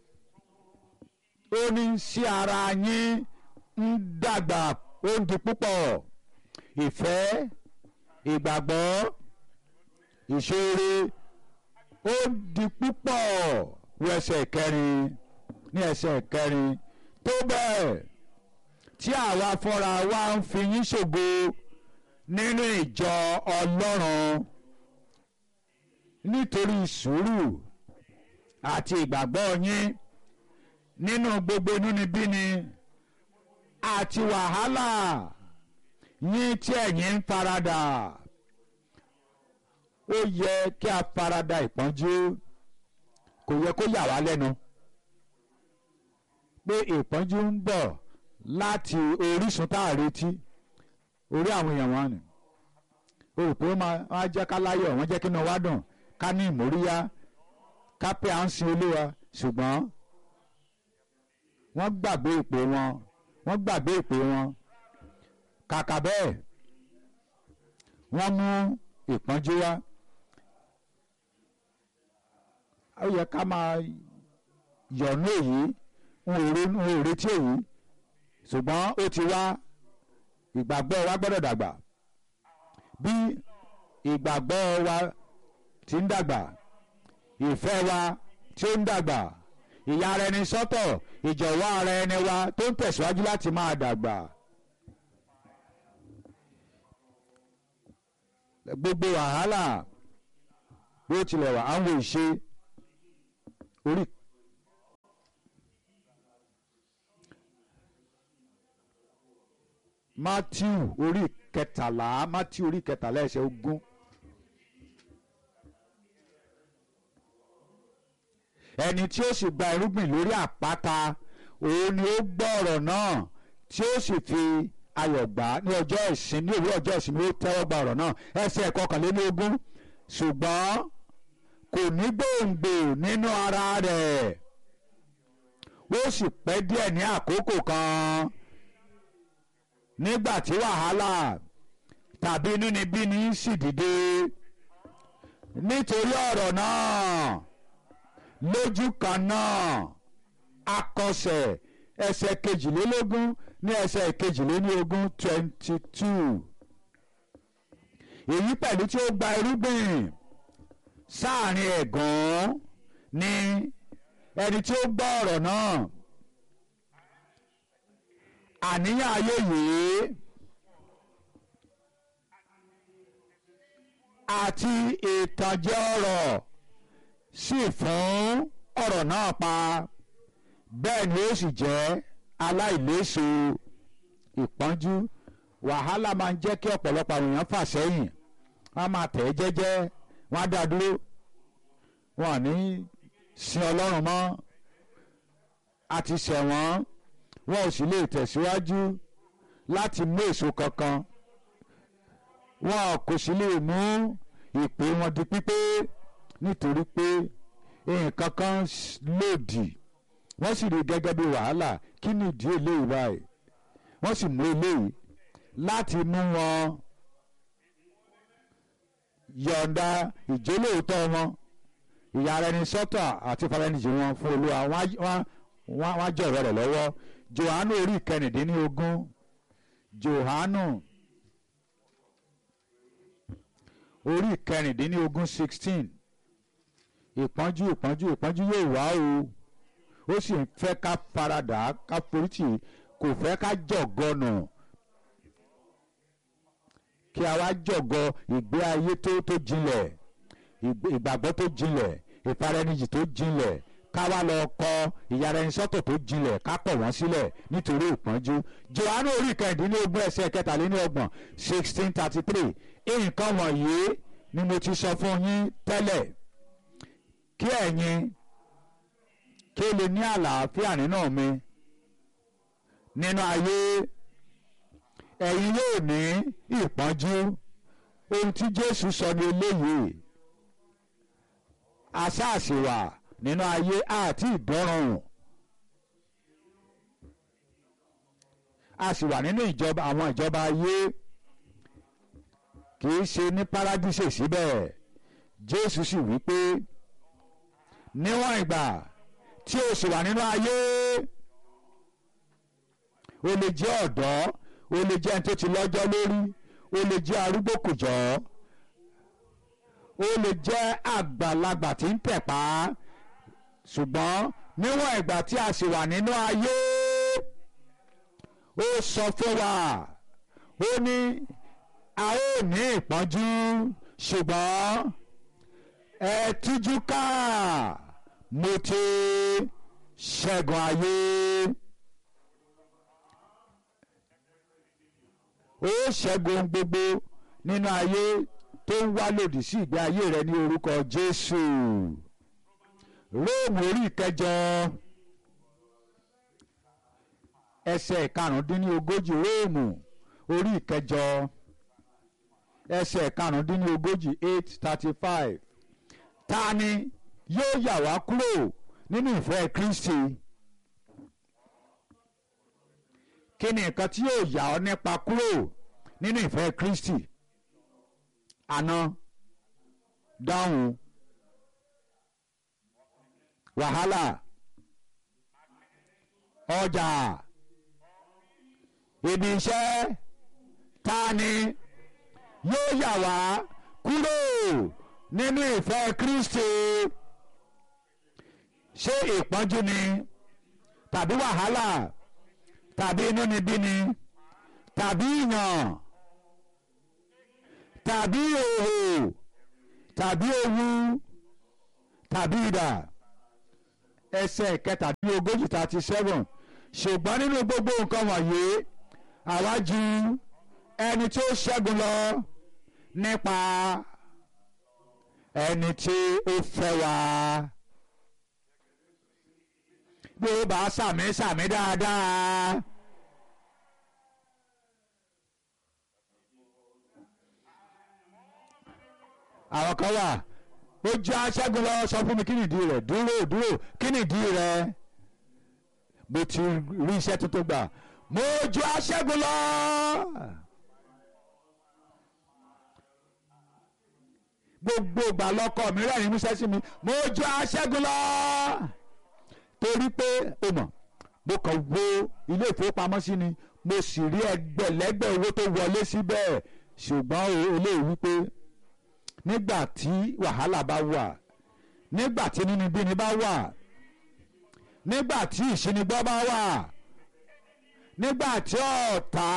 ó ní sí ara yín ń dàgbà ó ń di púpọ̀ ìfẹ́ ìgbàgbọ́ ìṣeré ó ń di púpọ̀ wọ ẹsẹ̀ kẹrin ní ẹsẹ̀ kẹrin tó bẹ́ẹ̀ tí àwa fúnra wa ń fi yín ṣògo nínú ìjọ ọlọ́run nítorí sùúrù àti ìgbàgbọ́ yín nínú gbogbo inúnibíni àti wàhálà yín tí ẹ̀yin ń faradà ó yẹ kí a farada ìpọ́njú kò yẹ kó yà wá lẹ́nu pé ìpọ́njú ń bọ̀ láti orísun tá a retí orí àwọn èèyàn wọn ni o rò pé wọ́n máa jẹ́ ká láyọ̀ wọ́n jẹ́ kí inú wa dùn ká ní ìmóríyá ká pé à ń sin olúwa ṣùgbọ́n wọ́n gbàgbé ìpè wọn wọ́n gbàgbé ìpè wọn kàkà bẹ́ẹ̀ wọ́n mú ìpọ́njú wá ó yẹ ká máa yọ̀nú èyí n ò retí èyí ṣùgbọ́n ó ti wá ìgbàgbọ́ wa gbọ́dọ̀ dàgbà bí ìgbàgbọ́ wa ti ń dàgbà ìfẹ́ wa tí ó ń dàgbà ìyà ara ẹni sọ́tọ̀ ìjọ̀wọ́ ara ẹni wa tó ń tẹ̀síwájú láti máa dàgbà. gbogbo wàhálà bó tilẹ̀ wà àwọn ìṣe orí. Matthew orí kẹtàlá Matthew orí kẹtàlá ẹsẹ̀ ogún. ẹni tí ó sì gba irúgbìn lórí àpáta òun ni ó gbọ́ ọ̀rọ̀ náà tí ó sì fi ayọ̀ gbà ní ọjọ́ ìsinmi ní òwúrọ̀ ọjọ́ ìsinmi ó tẹ́wọ́ gba ọ̀rọ̀ náà ẹsẹ̀ kọkànlélógún ṣùgbọ́n kò ní gbòǹgbò nínú ara rẹ̀ ó sì pẹ́ díẹ̀ ní àkókò kan nígbà tí wàhálà tàbí inúnibíni sì dìde nítorí ọ̀rọ̀ náà lójú kan náà akọsẹ̀ ẹsẹ̀ kejìlélógún ní ẹsẹ̀ kejìlélógún twenty two èyí pẹ̀lú tí ó gba irúgbìn sáàrin ẹ̀gàn ni ẹni tí ó gbọ́ ọ̀rọ̀ náà àníyàn ayé yìí àti ìtànjẹ ọ̀rọ̀ sì fún ọ̀rọ̀ náà pa bẹ́ẹ̀ ni ó sì jẹ́ aláìléso ìpọ́njú wàhálà máa ń jẹ́ kí ọ̀pọ̀lọpọ̀ àwọn èèyàn fà sẹ́yìn wọ́n á máa tẹ̀ ẹ́ jẹ́jẹ́ wọ́n á dá dúró wọn ò ní sin ọlọ́run mọ́ àti ṣẹ̀wọ̀n wọn ò sì lè tẹ̀síwájú láti mú èso kankan wọn kò sì lè mú ìpè wọn di pípé nítorí pé nǹkan kan lòdì wọ́n sì rí gẹ́gẹ́ bí wàhálà kí ni ìdí eléyìí báyìí wọ́n sì mú eléyìí láti mú wọn yọ̀ǹda ìjólóòótọ́ wọn ìyára ẹni sọ́tọ̀ àti ìfaraẹnijì wọn fún olúwa wọ́n á jẹ́ ọ̀rọ̀ rẹ̀ lọ́wọ́ Jòhánù orí ìkẹrìndínlógún Jòhánù orí ìkẹrìndínlógún sixteen ìpọ́njú ìpọ́njú ìpọ́njú yóò wá o ó sì ń fẹ́ ká faradà ká forítì kò fẹ́ ká jọ̀gọ́nà kí a wá jọ̀gọ́ ìgbé ayé tó tó jinlẹ̀ ìgbàgbọ́ tó jinlẹ̀ ìfaraẹnijì tó jinlẹ̀ ká wá lọ kọ ìyára ẹni sọ́tọ̀ tó jinlẹ̀ ká pọ̀ wọ́n sílẹ̀ nítorí ìpọ́njú Jòhánù orí kẹrìndínlógún ẹsẹ̀ kẹtàléníọgbọ̀n sixteen thirty three nǹkan wọ̀nyí ni mo ti sọ fún yín tẹ́lẹ̀ kí ẹ̀yin kí o lè ní àlàáfíà nínú mi nínú ayé ẹ̀yin yóò ní ìpọ́njú ohun tí Jésù sọ ní eléyìí asáàsì wà nínú ayé àti ìdọ́rùn a sì wà nínú ìjọba àwọn ìjọba ayé kì í ṣe ní paradíṣe síbẹ̀ Jésù sì wí pé níwọ̀n ìgbà tí o sì wà nínú ayé o lè jẹ́ ọ̀dọ́ o lè jẹ́ ẹni tó ti lọ́jọ́ lórí o lè jẹ́ arúgbó kùjọ́ o lè jẹ́ àgbàlagbà tí ń tẹ̀pá ṣùgbọ́n níwọ̀n ìgbà tí a sì wà nínú ayé ó sọ fún wa ó ní a ó ní ìpọ́njú ṣùgbọ́n ẹ tújú ká mo ti ṣẹ́gun ayé. ó ṣẹ́gun gbogbo nínú ayé tó ń wá lòdì sí ìgbé ayé rẹ ní orúkọ Jésù Róòmù orí ìkẹjọ ẹsẹ̀ ìkarùndínlógójì Róòmù orí ìkẹjọ ẹsẹ̀ ìkarùndínlógójì eight thirty five ta ni yóò yà wá kúrò nínú ìfẹ́ Kristi kí ni nǹkan tí yóò yà ọ́ nípa kúrò nínú ìfẹ́ Kristi àná dáhùn wàhálà ọjà ibi iṣẹ́ ta ni yóò yà wá kúrò nínú ìfẹ́ Kristi ṣé ìpọ́njú ni tàbí wàhálà tàbí inúnibíni tàbí ìyàn tàbí òhò tàbí ewu tàbí idà ẹsẹ̀ kẹtàdínlógójì thirty seven ṣùgbọ́n nínú gbogbo nǹkan wọ̀nyí àwa ju ẹni tí ó ṣẹ́gun lọ nípa ẹni tí ó fẹ́ wa bí ó bá sàmì sàmì dáadáa. àwọn kan wà ó jẹ́ aṣẹ́gun lọ sọ fún mi kí nìdí rẹ̀ dúró dúró kí nìdí rẹ̀ mo ti rí iṣẹ́ tuntun gbà mo ju aṣẹ́gun lọ. gbogbo ìgbà lọkọ mi rẹ́rìn músẹ́ sí mi mo ju aṣẹ́gun lọ. torí pé o mọ̀ mo kàn wo ilé ìfowópamọ́sí ni mo sì rí ẹgbẹ̀lẹ́gbẹ̀ owó tó wọlé síbẹ̀ ṣùgbọ́n eléyìí wípé nígbà tí wàhálà bá wà nígbà tí nínúbíni bá wà nígbà tí ìṣinigbọ́ bá wà nígbà tí ọ̀tá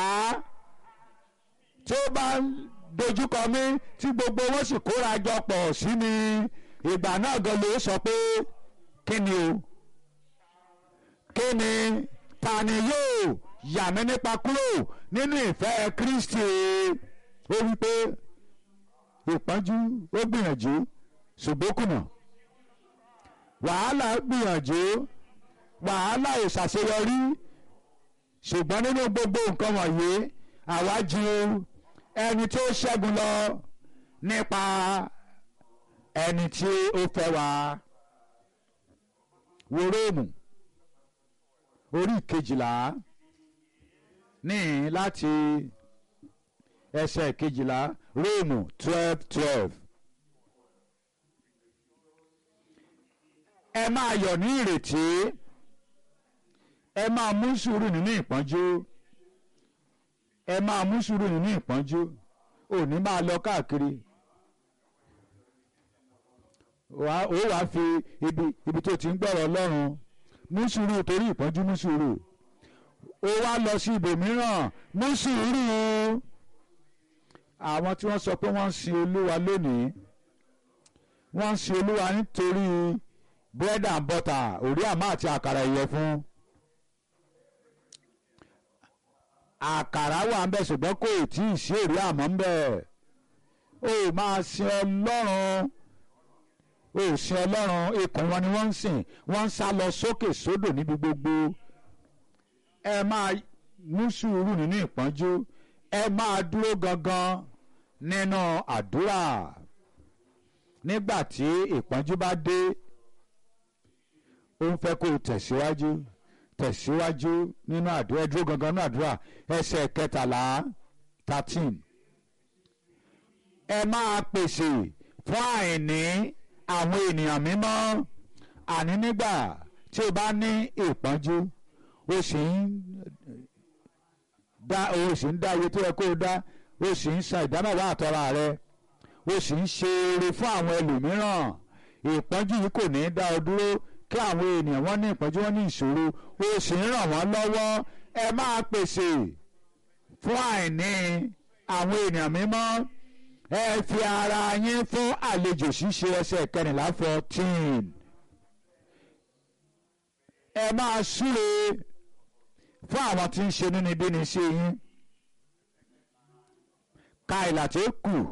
tí ó bá dojúkọ mí tí gbogbo wọn sì kóra jọ pọ̀ sí mi ìgbà náà gan ló sọ pé kí ni o kí ni ta ni yóò yà mí nípa kúrò nínú ìfẹ́ Kristi ó wí pé ìpọ́njú ó gbìyànjú ṣùgbọ́n kùnà wàhálà gbìyànjú wàhálà ò ṣàṣeyọrí ṣùgbọ́n nínú gbogbo nǹkan wọ̀nyí àwa ju ẹni tí ó ṣẹ́gun lọ nípa ẹni tí ó fẹ́ wa wo róòmù orí kejìlá ní láti ẹsẹ̀ kejìlá róòmù twelve twelve. ẹ máa yọ̀ ní ìrètí ẹ máa mú sùúrù nínú ìpọ́njú ẹ máa mú sùúrù nínú ìpọ́njú òní máa lọ káàkiri ó wàá fi ibi ibi tó ti ń gbọ́rọ̀ ọlọ́run mú sùúrù torí ìpọ́njú mú sùúrù ó wá lọ sí ibòmíràn mú sùúrù àwọn tí wọ́n sọ pé wọ́n ń sin olúwa lónìí wọ́n ń sin olúwa nítorí bread and butter òrí àmọ́ àti àkàrà ìyẹ̀fun àkàrà wà ń bẹ ṣùgbọ́n kò tí ì sí òrí àmọ́ ń bẹ ó máa sin ọlọ́run ó sin ọlọ́run ikùn wọn ni wọ́n ń sìn wọ́n ń sá lọ sókè sódò níbi gbogbo ẹ máa mú sùúrù nínú ìpọ́njú ẹ máa dúró gangan nínú àdúrà nígbà tí ìpọ́njú bá dé ó ń fẹ́ kó o tẹ̀síwájú tẹ̀síwájú nínú àdúrà ẹ dúró gangan nínú àdúrà ẹsẹ̀ kẹtàlá thirteen ẹ máa pèsè fún àìní àwọn ènìyàn mímọ́ àní nígbà tí o bá ní ìpọ́njú o sì ń dá o sì ń dá iye tó yẹ kó o dá o sì ń san ìdámẹ́wàá àtọ́ra rẹ o sì ń ṣe eré fún àwọn ẹlòmíràn ìpọ́njú yìí kò ní í dá ọ dúró kí àwọn ènìyàn wọn ní ìpọ́njú wọn ní ìṣòro o sì ń ràn wọ́n lọ́wọ́ ẹ máa pèsè fún àìní àwọn ènìyàn mímọ́ ẹ fi ara yín fún àlejò ṣíṣe ẹsẹ̀ kẹrìnlá fourteen ẹ máa súre fún àwọn tí ń ṣe nínúbíni sí yín ka ìlà tí ó kù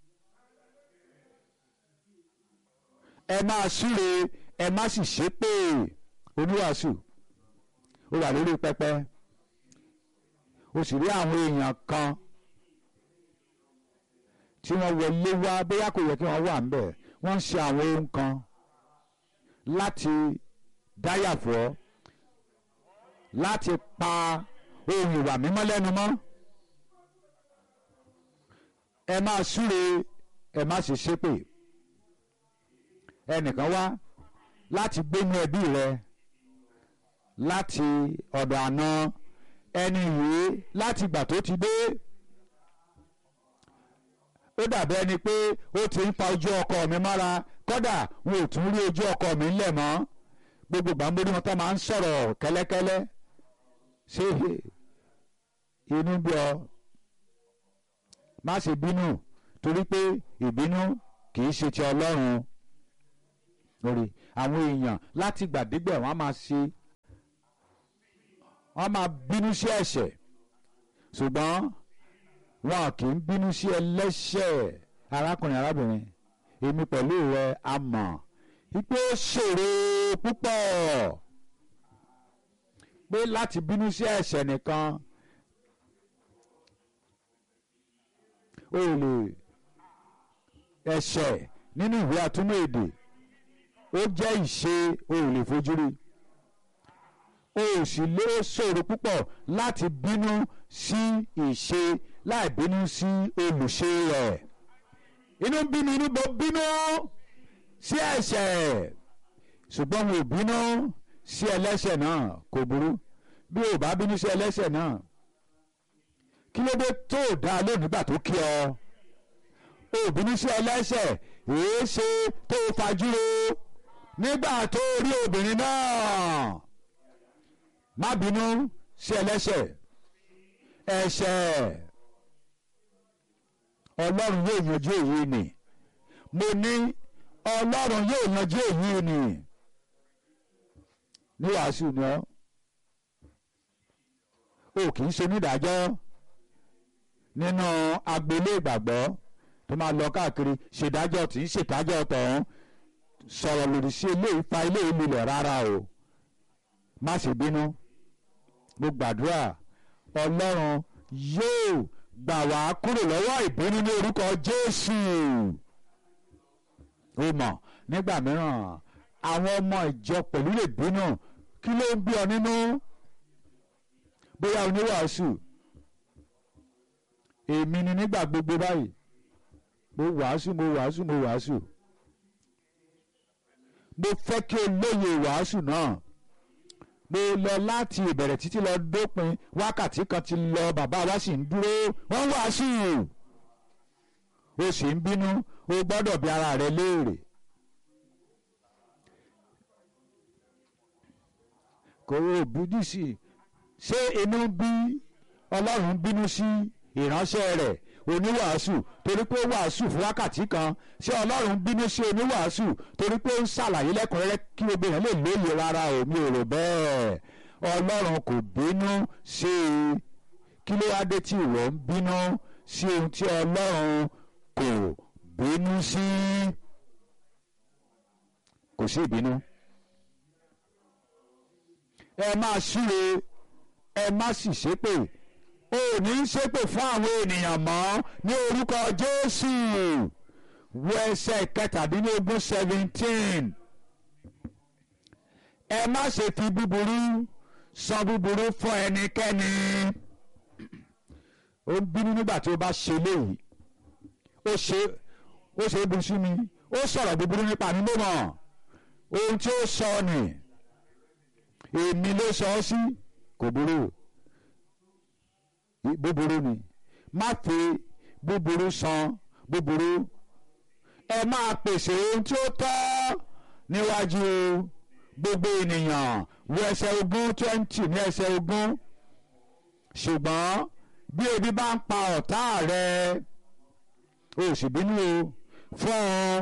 ẹ máa súre ẹ má sì ṣépè oníwàásù ó wà lórí pẹpẹ ó sì rí àwọn èèyàn kan tí wọ́n wọlé wá bóyá kò yẹ kí wọ́n wà ńbẹ̀ wọ́n ń ṣe àwọn ohun kan láti dáyàfọ́ láti pa ohun ìwà mímọ́ lẹ́nu mọ́ ẹ máa súre ẹ má sì ṣépè ẹnìkan wá láti gbénú ẹbí rẹ láti ọ̀dọ̀ àná ẹni yìí láti gbà tó ti dé ó dàbí ẹni pé ó ti ń pa ojú ọkọ mi mára kódà wọn ò tún rí ojú ọkọ mi ńlẹ̀ mọ́ gbogbo gbàmbórí wọn tó máa ń sọ̀rọ̀ kẹ́lẹ́kẹ́lẹ́ ṣé inú bí ọ má ṣe bínú torí pé ìbínú kì í ṣe ti ọlọ́run lórí àwọn èèyàn láti gbàdégbẹ̀ wọ́n á máa ṣe wọ́n á máa bínú sí ẹ̀ṣẹ̀ ṣùgbọ́n wọn kì í bínú sí ẹlẹ́ṣẹ̀ arákùnrin arábìnrin èmi pẹ̀lú rẹ a mọ̀ wípé ó ṣòro púpọ̀ pé láti bínú sí ẹ̀ṣẹ̀ nìkan o lè ẹ̀ṣẹ̀ nínú ìwé àtúmọ̀ èdè ó jẹ́ ìṣe o ò lè fojú rí o ò sì lè ṣòro púpọ̀ láti bínú sí ìṣe láì bínú sí olùṣe rẹ̀ inú bí mi inú bó bínú sí ẹ̀ṣẹ̀ ṣùgbọ́n mo bínú sí ẹlẹ́ṣẹ̀ náà kò burú bí o bá bínú sí ẹlẹ́ṣẹ̀ náà kí ló dé tó o dá lónìí nígbà tó kí ọ o bínú sí ẹlẹ́ṣẹ̀ èé ṣe tó o fajúro nígbà tó o rí obìnrin náà má bínú sí ẹlẹ́ṣẹ̀ ẹ̀ṣẹ̀ ọlọ́run yóò yanjú èyí ni mo ní ọlọ́run yóò yanjú èyí ni ní wàásù ni ọ́ o kì í ṣe onídàájọ́ nínú agboolé ìgbàgbọ́ tó máa lọ káàkiri ṣèdájọ́ tí ń ṣèdájọ́ tọ̀hún sọ̀rọ̀ lòdì sí eléyìí fa eléyìí lulẹ̀ rárá o má ṣe bínú mo gbàdúrà ọlọ́run yóò gbà wá kúrò lọ́wọ́ ìbínú ní orúkọ jésù o mọ̀ nígbà mìíràn àwọn ọmọ ìjọ pẹ̀lú lè bínú kí ló ń bí ọ nínú bóyá oníwàásù èmi ni nígbà gbogbo báyìí mo wàásù mo wàásù mo wàásù mo fẹ́ kí o lóye ìwàásù náà mo lọ láti ìbẹ̀rẹ̀ títí lọ dópin wákàtí kan ti lọ bàbá wa sì ń dúró wọ́n wàásù o sì ń bínú o gbọ́dọ̀ bi ara rẹ léèrè. kò o bíjú sí i ṣé inú bí ọlọ́run bínú sí ìránṣẹ́ rẹ̀ oníwàásù torí pé ó wàásù fún wákàtí kan ṣé ọlọ́run bínú sí oníwàásù torí pé ó ń ṣàlàyé lẹ́kùnrẹ́rẹ́ kí gbogbo èèyàn lè lóye rárá o mi ò rò bẹ́ẹ̀ ọlọ́run kò bínú sí i kí ló wá dé tí ìwọ ń bínú sí ohun tí ọlọ́run kò bínú sí kò sí ìbínú ẹ máa súre ẹ má sì ṣépè o ò ní ṣépè fún àwọn ènìyàn mọ́ ní orúkọ Jésù wo ẹsẹ̀ kẹtàdínlógún seventeen ẹ má ṣe fi búburú san búburú fún ẹnikẹ́ni ó ń bínú nígbà tí ó bá ṣe léyìí ó ṣe ó ṣe é bu sí mi ó sọ̀rọ̀ búburú nípa mi ló mọ̀ ohun tí ó sọ ni èmi ló sọ ọ́ sí kò burú búburú ni má fi búburú san búburú ẹ máa pèsè ohun tí ó tọ́ níwájú gbogbo ènìyàn wo ẹsẹ̀ ogún twenty ní ẹsẹ̀ ogún ṣùgbọ́n bí ebi bá ń pa ọ̀tá rẹ o sì bínú o fún un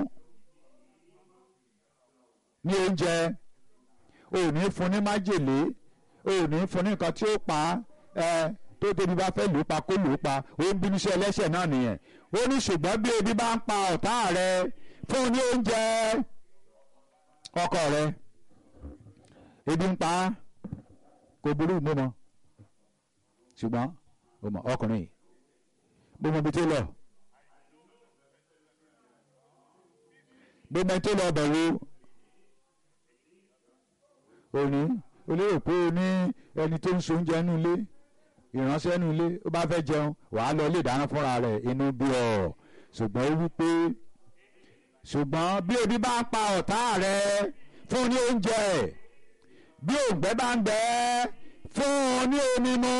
ní oúnjẹ o ò ní fún ní májèlé o ò ní fún ní nǹkan tí ó pa ẹ tó tóbi bá fẹ́ lù ú pa kó lù ú pa ó ń bínú sí ẹlẹ́ṣẹ̀ náà nìyẹn ó ní ṣùgbọ́n bí ebi bá ń pa ọ̀tá rẹ fún un ní oúnjẹ ọkọ rẹ ebi ń pa á kò burú mo mọ ṣùgbọ́n mo mọ ọkùnrin yìí mo mọ ibi tó lọ mo mọ ibi tó lọ bẹ̀ wo òní olérò pé o ní ẹni tó ń so oúnjẹ nínú ilé ìránṣẹ́ nínú ilé ó bá fẹ́ jẹun wàá lọ ilé ìdáná fúnra rẹ̀ inú bí ọ ṣùgbọ́n ó wí pé ṣùgbọ́n bí ebi bá ń pa ọ̀tá rẹ fún ní oúnjẹ bí òǹgbẹ bá ń gbẹ fún ní omi mu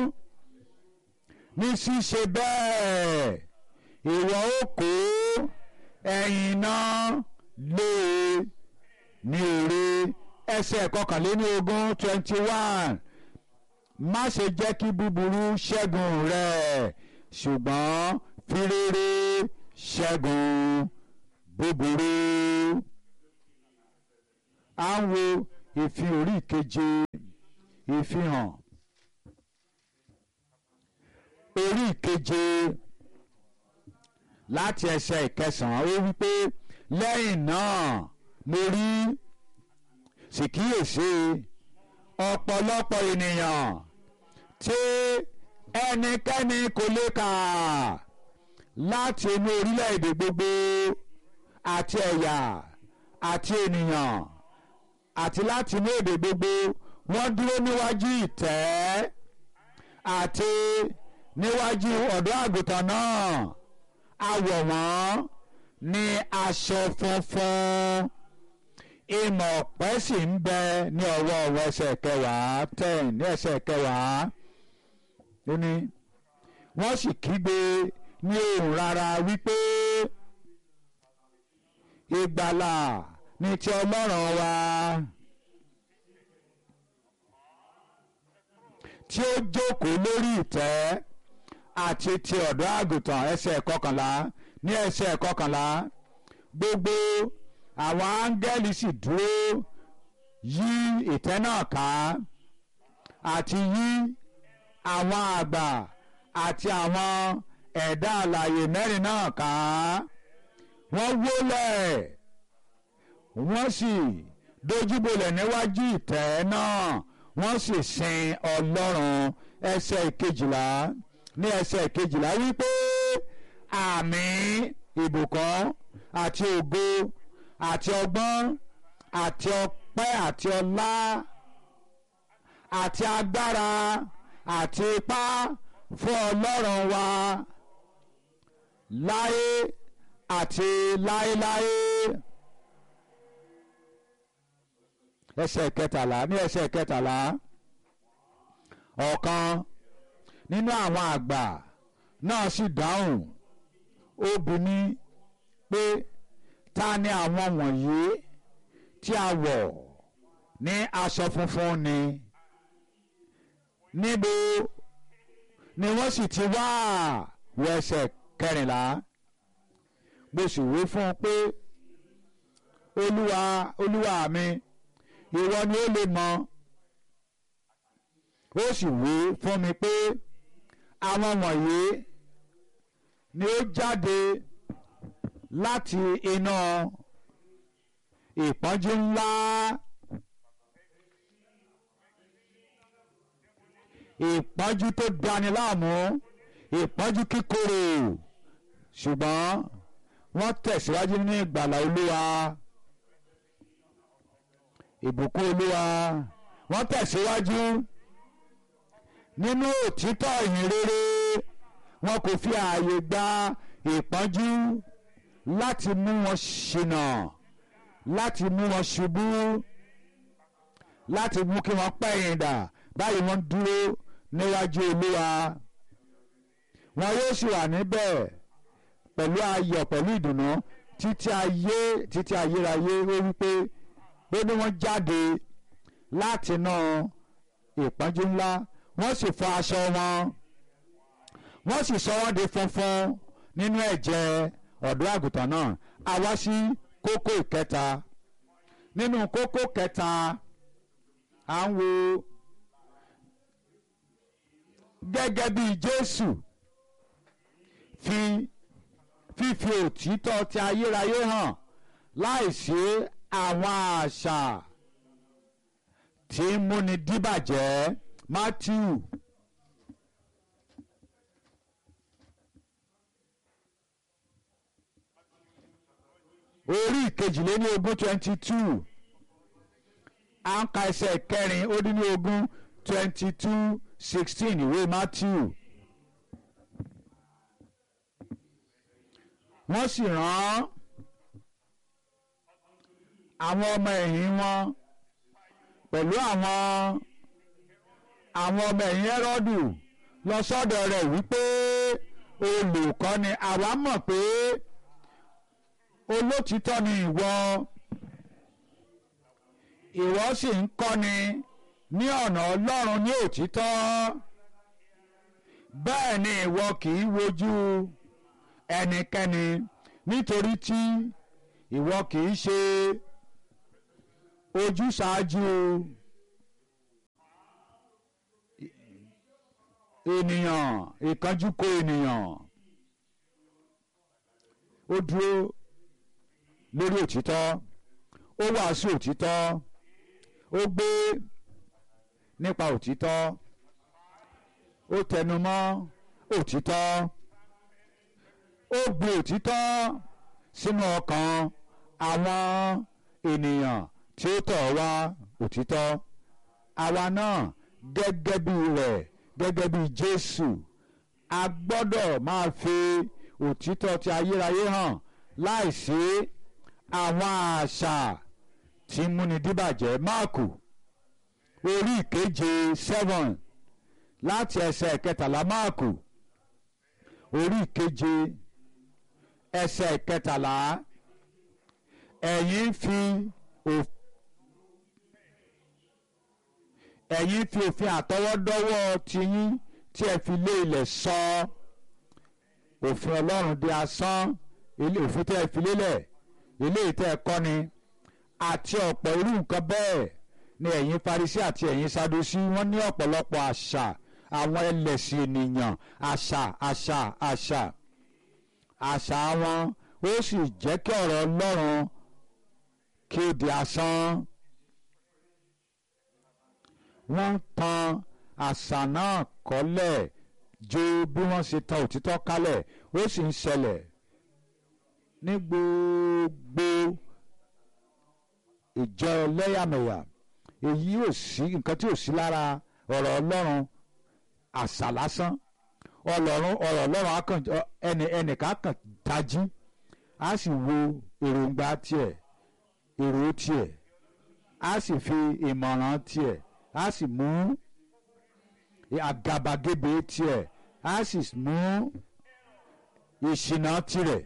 ní ṣíṣe bẹ́ẹ̀ ìwọ ó kó ẹ̀yìn náà lé ní èrè ẹsẹ̀ kọkànléní ogún twenty one má ṣe jẹ́ kí búburú ṣẹ́gun rẹ̀ ṣùgbọ́n fi rere ṣẹ́gun búburú à ń wo ìfihàn orí ìkeje ìfihàn orí ìkeje láti ẹsẹ̀ ìkẹsàn-án ó wí pé lẹ́yìn náà mo rí sì kíyèsí ọ̀pọ̀lọpọ̀ ènìyàn tí ẹnikẹ́ni kò lè kà láti inú orílẹ̀-èdè gbogbo àti ẹ̀yà àti ènìyàn àti láti inú èdè gbogbo wọ́n dúró níwájú ìtẹ́ àti níwájú ọ̀dọ́ àgùntàn náà a wọ̀ wọ́n ní aṣọ funfun ìmọ̀ ọ̀pẹ sì ń bẹ ní ọwọ́ ọwọ́ ẹsẹ̀ kẹwàá ten ní ẹsẹ̀ kẹwàá ó ní wọ́n sì kígbe ní ohùn rárá wípé ìgbàlà ní ti ọlọ́run wa tí ó jókòó lórí ìtẹ́ àti ti ọ̀dọ́ àgùntàn ẹsẹ̀ kọkànlá ní ẹsẹ̀ kọkànlá gbogbo àwọn áńgẹ́lì sì dúró yí ìtẹ́ náà ká àti yí àwọn àgbà àti àwọn ẹ̀dá alààyè mẹ́rin náà ká wọ́n wólẹ̀ wọ́n sì dojúbolẹ̀ níwájú ìtẹ́ náà wọ́n sì sin ọlọ́run ẹsẹ̀ ìkejìlá ní ẹsẹ̀ ìkejìlá wípé àmín ìbùkún àti ògo àti ọgbọ́n àti ọpẹ́ àti ọlá àti agbára àti ipá fún ọlọ́run wa láé àti láéláé. ẹsẹ̀ kẹtàlá ní ẹsẹ̀ kẹtàlá ọ̀kan nínú àwọn àgbà náà sì dáhùn ó bi mí pé ta ni àwọn wọ̀nyí tí a wọ̀ ní aṣọ funfun ni níbo ni wọ́n sì ti wá wọ ẹsẹ̀ kẹrìnlá mo sì wí fún un pé olúwa olúwa mi ìwọ ni ó lè mọ̀ ó sì wí fún mi pé àwọn wọ̀nyí ni ó jáde láti iná ìpọ́njú ńlá ìpọ́njú tó dani láàmú ìpọ́njú kíkorò ṣùgbọ́n wọ́n tẹ̀síwájú nínú ìgbàlà olúwa ìbùkún olúwa wọ́n tẹ̀síwájú nínú òtítọ́ ìyìn rere wọn kò fi ààyè gba ìpọ́njú láti mú wọn ṣìnà láti mú wọn ṣubú láti mú kí wọ́n pẹ̀yìn dà báyìí wọ́n dúró níwájú olúwa wọn yóò sì wà níbẹ̀ pẹ̀lú ayọ̀ pẹ̀lú ìdùnnú títí ayé títí ayérayé ó wípé pé ní wọ́n jáde láti inú ìpọ́njú ńlá wọ́n sì fọ aṣọ wọn wọ́n sì sọ wọ́n di funfun nínú ẹ̀jẹ̀ ọ̀dọ́ àgùntàn náà a wá sí kókó ìkẹta nínú kókó kẹta à ń wo gẹ́gẹ́ bí Jésù fi fífi òtítọ́ ti ayérayé hàn láìsí àwọn àṣà tí ń múni díbàjẹ́ Matthew orí ìkejìléní ogún twenty two à ń ka ẹsẹ̀ kẹrin ó dín ní ogún twenty two sixteen ìwé Matthew. wọ́n sì rán àwọn ọmọ ẹ̀yìn wọn pẹ̀lú àwọn àwọn ọmọ ẹ̀yìn Hẹ́rọ́dù lọ sọ́dọ̀ rẹ̀ wípé olùkọ́ni àwa mọ̀ pé olótìtọ́ ni ìwọ ìwọ sì ń kọ́ni ní ọ̀nà Ọlọ́run ní òtítọ́ bẹ́ẹ̀ ni ìwọ kì í wojú ẹnikẹ́ni nítorí tí ìwọ kì í ṣe ojúṣàájú ènìyàn ìkánjúkò ènìyàn ó dúró lórí òtítọ́ ó wàásù òtítọ́ ó gbé nípa òtítọ́ ó tẹnumọ́ òtítọ́ ó gbé òtítọ́ sínú ọkàn àwọn ènìyàn tí ó tọ̀ wá òtítọ́ àwa náà gẹ́gẹ́ bí rẹ̀ gẹ́gẹ́ bí Jésù a gbọ́dọ̀ máa fi òtítọ́ ti ayérayé hàn láìsí àwọn àṣà tí múni díbàjẹ́ máàkù orí ìkeje seven láti ẹsẹ̀ kẹtàlá máàkù orí ìkeje ẹsẹ̀ kẹtàlá ẹ̀yin fi òfin. ẹ̀yin fi òfin àtọwọ́dọ́wọ́ tiyín tí ẹ fi lé ilẹ̀ sọ òfin ọlọ́run di asán ilé òfin tẹ́ ẹ fi lélẹ̀ ilé ìtẹ́ ẹ kọ́ni àti ọ̀pọ̀ irú nǹkan bẹ́ẹ̀ ni ẹ̀yin Farisí àti ẹ̀yin Sadusí wọ́n ní ọ̀pọ̀lọpọ̀ àṣà àwọn ẹlẹ́sìn ènìyàn àṣà àṣà àṣà àṣà wọn ó sì jẹ́ kí ọ̀rọ̀ ọlọ́run kí ó di asán wọ́n tan àṣà náà kọ́lẹ̀ ju bí wọ́n ṣe tan òtítọ́ kálẹ̀ ó sì ń ṣẹlẹ̀ ní gbogbo ìjọ ẹlẹ́yàmẹ̀yà èyí ò sí nǹkan tí ò sí lára ọ̀rọ̀ ọlọ́run àṣà lásán ọlọ́run ọ̀rọ̀ ọlọ́run ẹnì ẹnìkan kàn tají á sì wo èròǹgbà tiẹ̀ èrò tiẹ̀ á sì fi ìmọ̀ràn tiẹ̀ a sì mú àgàbàgebè tiẹ̀ a sì mú ìṣìnà tirẹ̀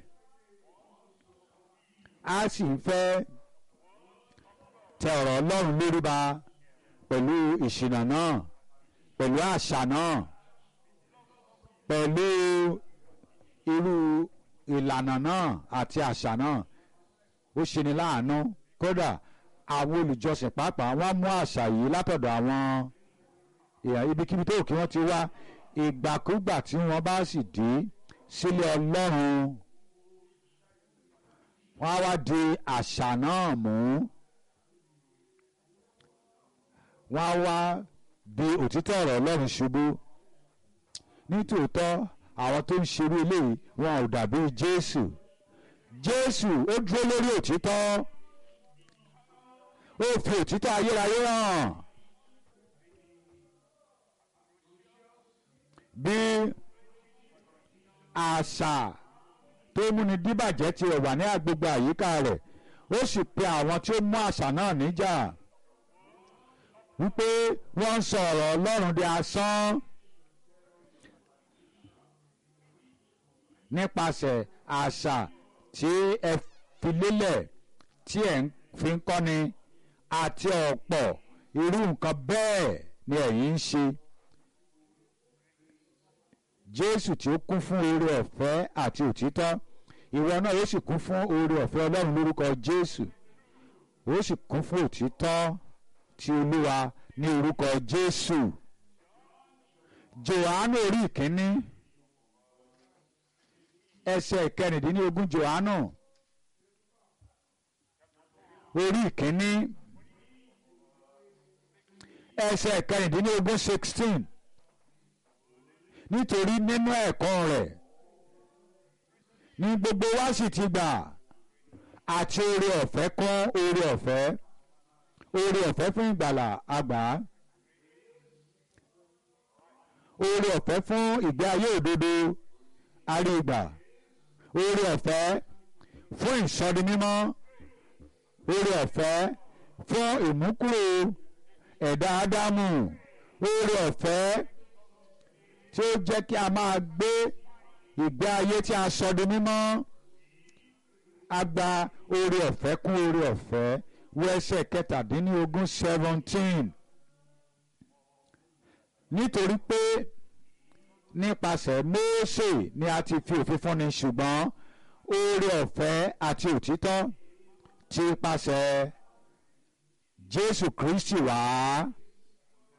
a sì fẹ́ tẹ ọ̀rọ̀ Ọlọ́run lórí ba pẹ̀lú ìṣìnà náà pẹ̀lú àṣà náà pẹ̀lú irú ìlànà náà àti àṣà náà ó ṣeni láàánú kódà àwọn olùjọsìn pàápàá wọ́n mú àṣà yìí látọ̀dọ̀ àwọn èèyàn ibikíbi tó kí wọ́n ti wá ìgbàkúgbà tí wọ́n bá sì dé sílé Ọlọ́run wọ́n á wá di àṣà náà mú wọ́n á wá bí òtítọ́ ọ̀rọ̀ Ọlọ́run ṣubú nítòótọ́ àwọn tó ń ṣerú eléyìí wọn ò dàbí Jésù Jésù ó dúró lórí òtítọ́ ó fi òtítọ́ ayérayé hàn bí àṣà tó múni díbàjẹ́ ti wà ní agbègbè àyíká rẹ̀ ó sì pe àwọn tí ó mú àṣà náà níjà wípé wọ́n ń sọ ọ̀rọ̀ Ọlọ́run di asán nípasẹ̀ àṣà tí ẹ fi lélẹ̀ tí ẹ fi ń kọ́ni àti ọ̀pọ̀ irú nǹkan bẹ́ẹ̀ ni ẹ̀yin ń ṣe. Jésù tí ó kún fún oore ọ̀fẹ́ àti òtítọ́ ìwọ náà ó sì kún fún oore ọ̀fẹ́ Ọlọ́run lórúkọ Jésù ó sì kún fún òtítọ́ ti Olúwa ní orúkọ Jésù. Jòhánù orí ìkíní ẹsẹ̀ ìkẹrìndínlógún Jòhánù orí ìkíní ẹsẹ̀ kẹrìndínlógún sixteen nítorí nínú ẹ̀kọ́ rẹ̀ ní gbogbo wa sì ti gbà àti oore ọ̀fẹ́ kún oore ọ̀fẹ́ oore ọ̀fẹ́ fún ìgbàlà àgbà oore ọ̀fẹ́ fún ìgbé ayé òdodo àrígbà oore ọ̀fẹ́ fún ìsọdimímọ́ oore ọ̀fẹ́ fún ìmúkúrò ẹ̀dá ádámù oore ọ̀fẹ́ tí ó jẹ́ kí a máa gbé ìgbé ayé tí a sọ di mímọ́ a gba oore ọ̀fẹ́ kún oore ọ̀fẹ́ wọ ẹsẹ̀ kẹtàdínlógún seventeen nítorí pé nípasẹ̀ Mósè ni a ti fi òfin fúnni ṣùgbọ́n oore ọ̀fẹ́ àti òtítọ́ ti pasẹ̀ Jésù Kristi wá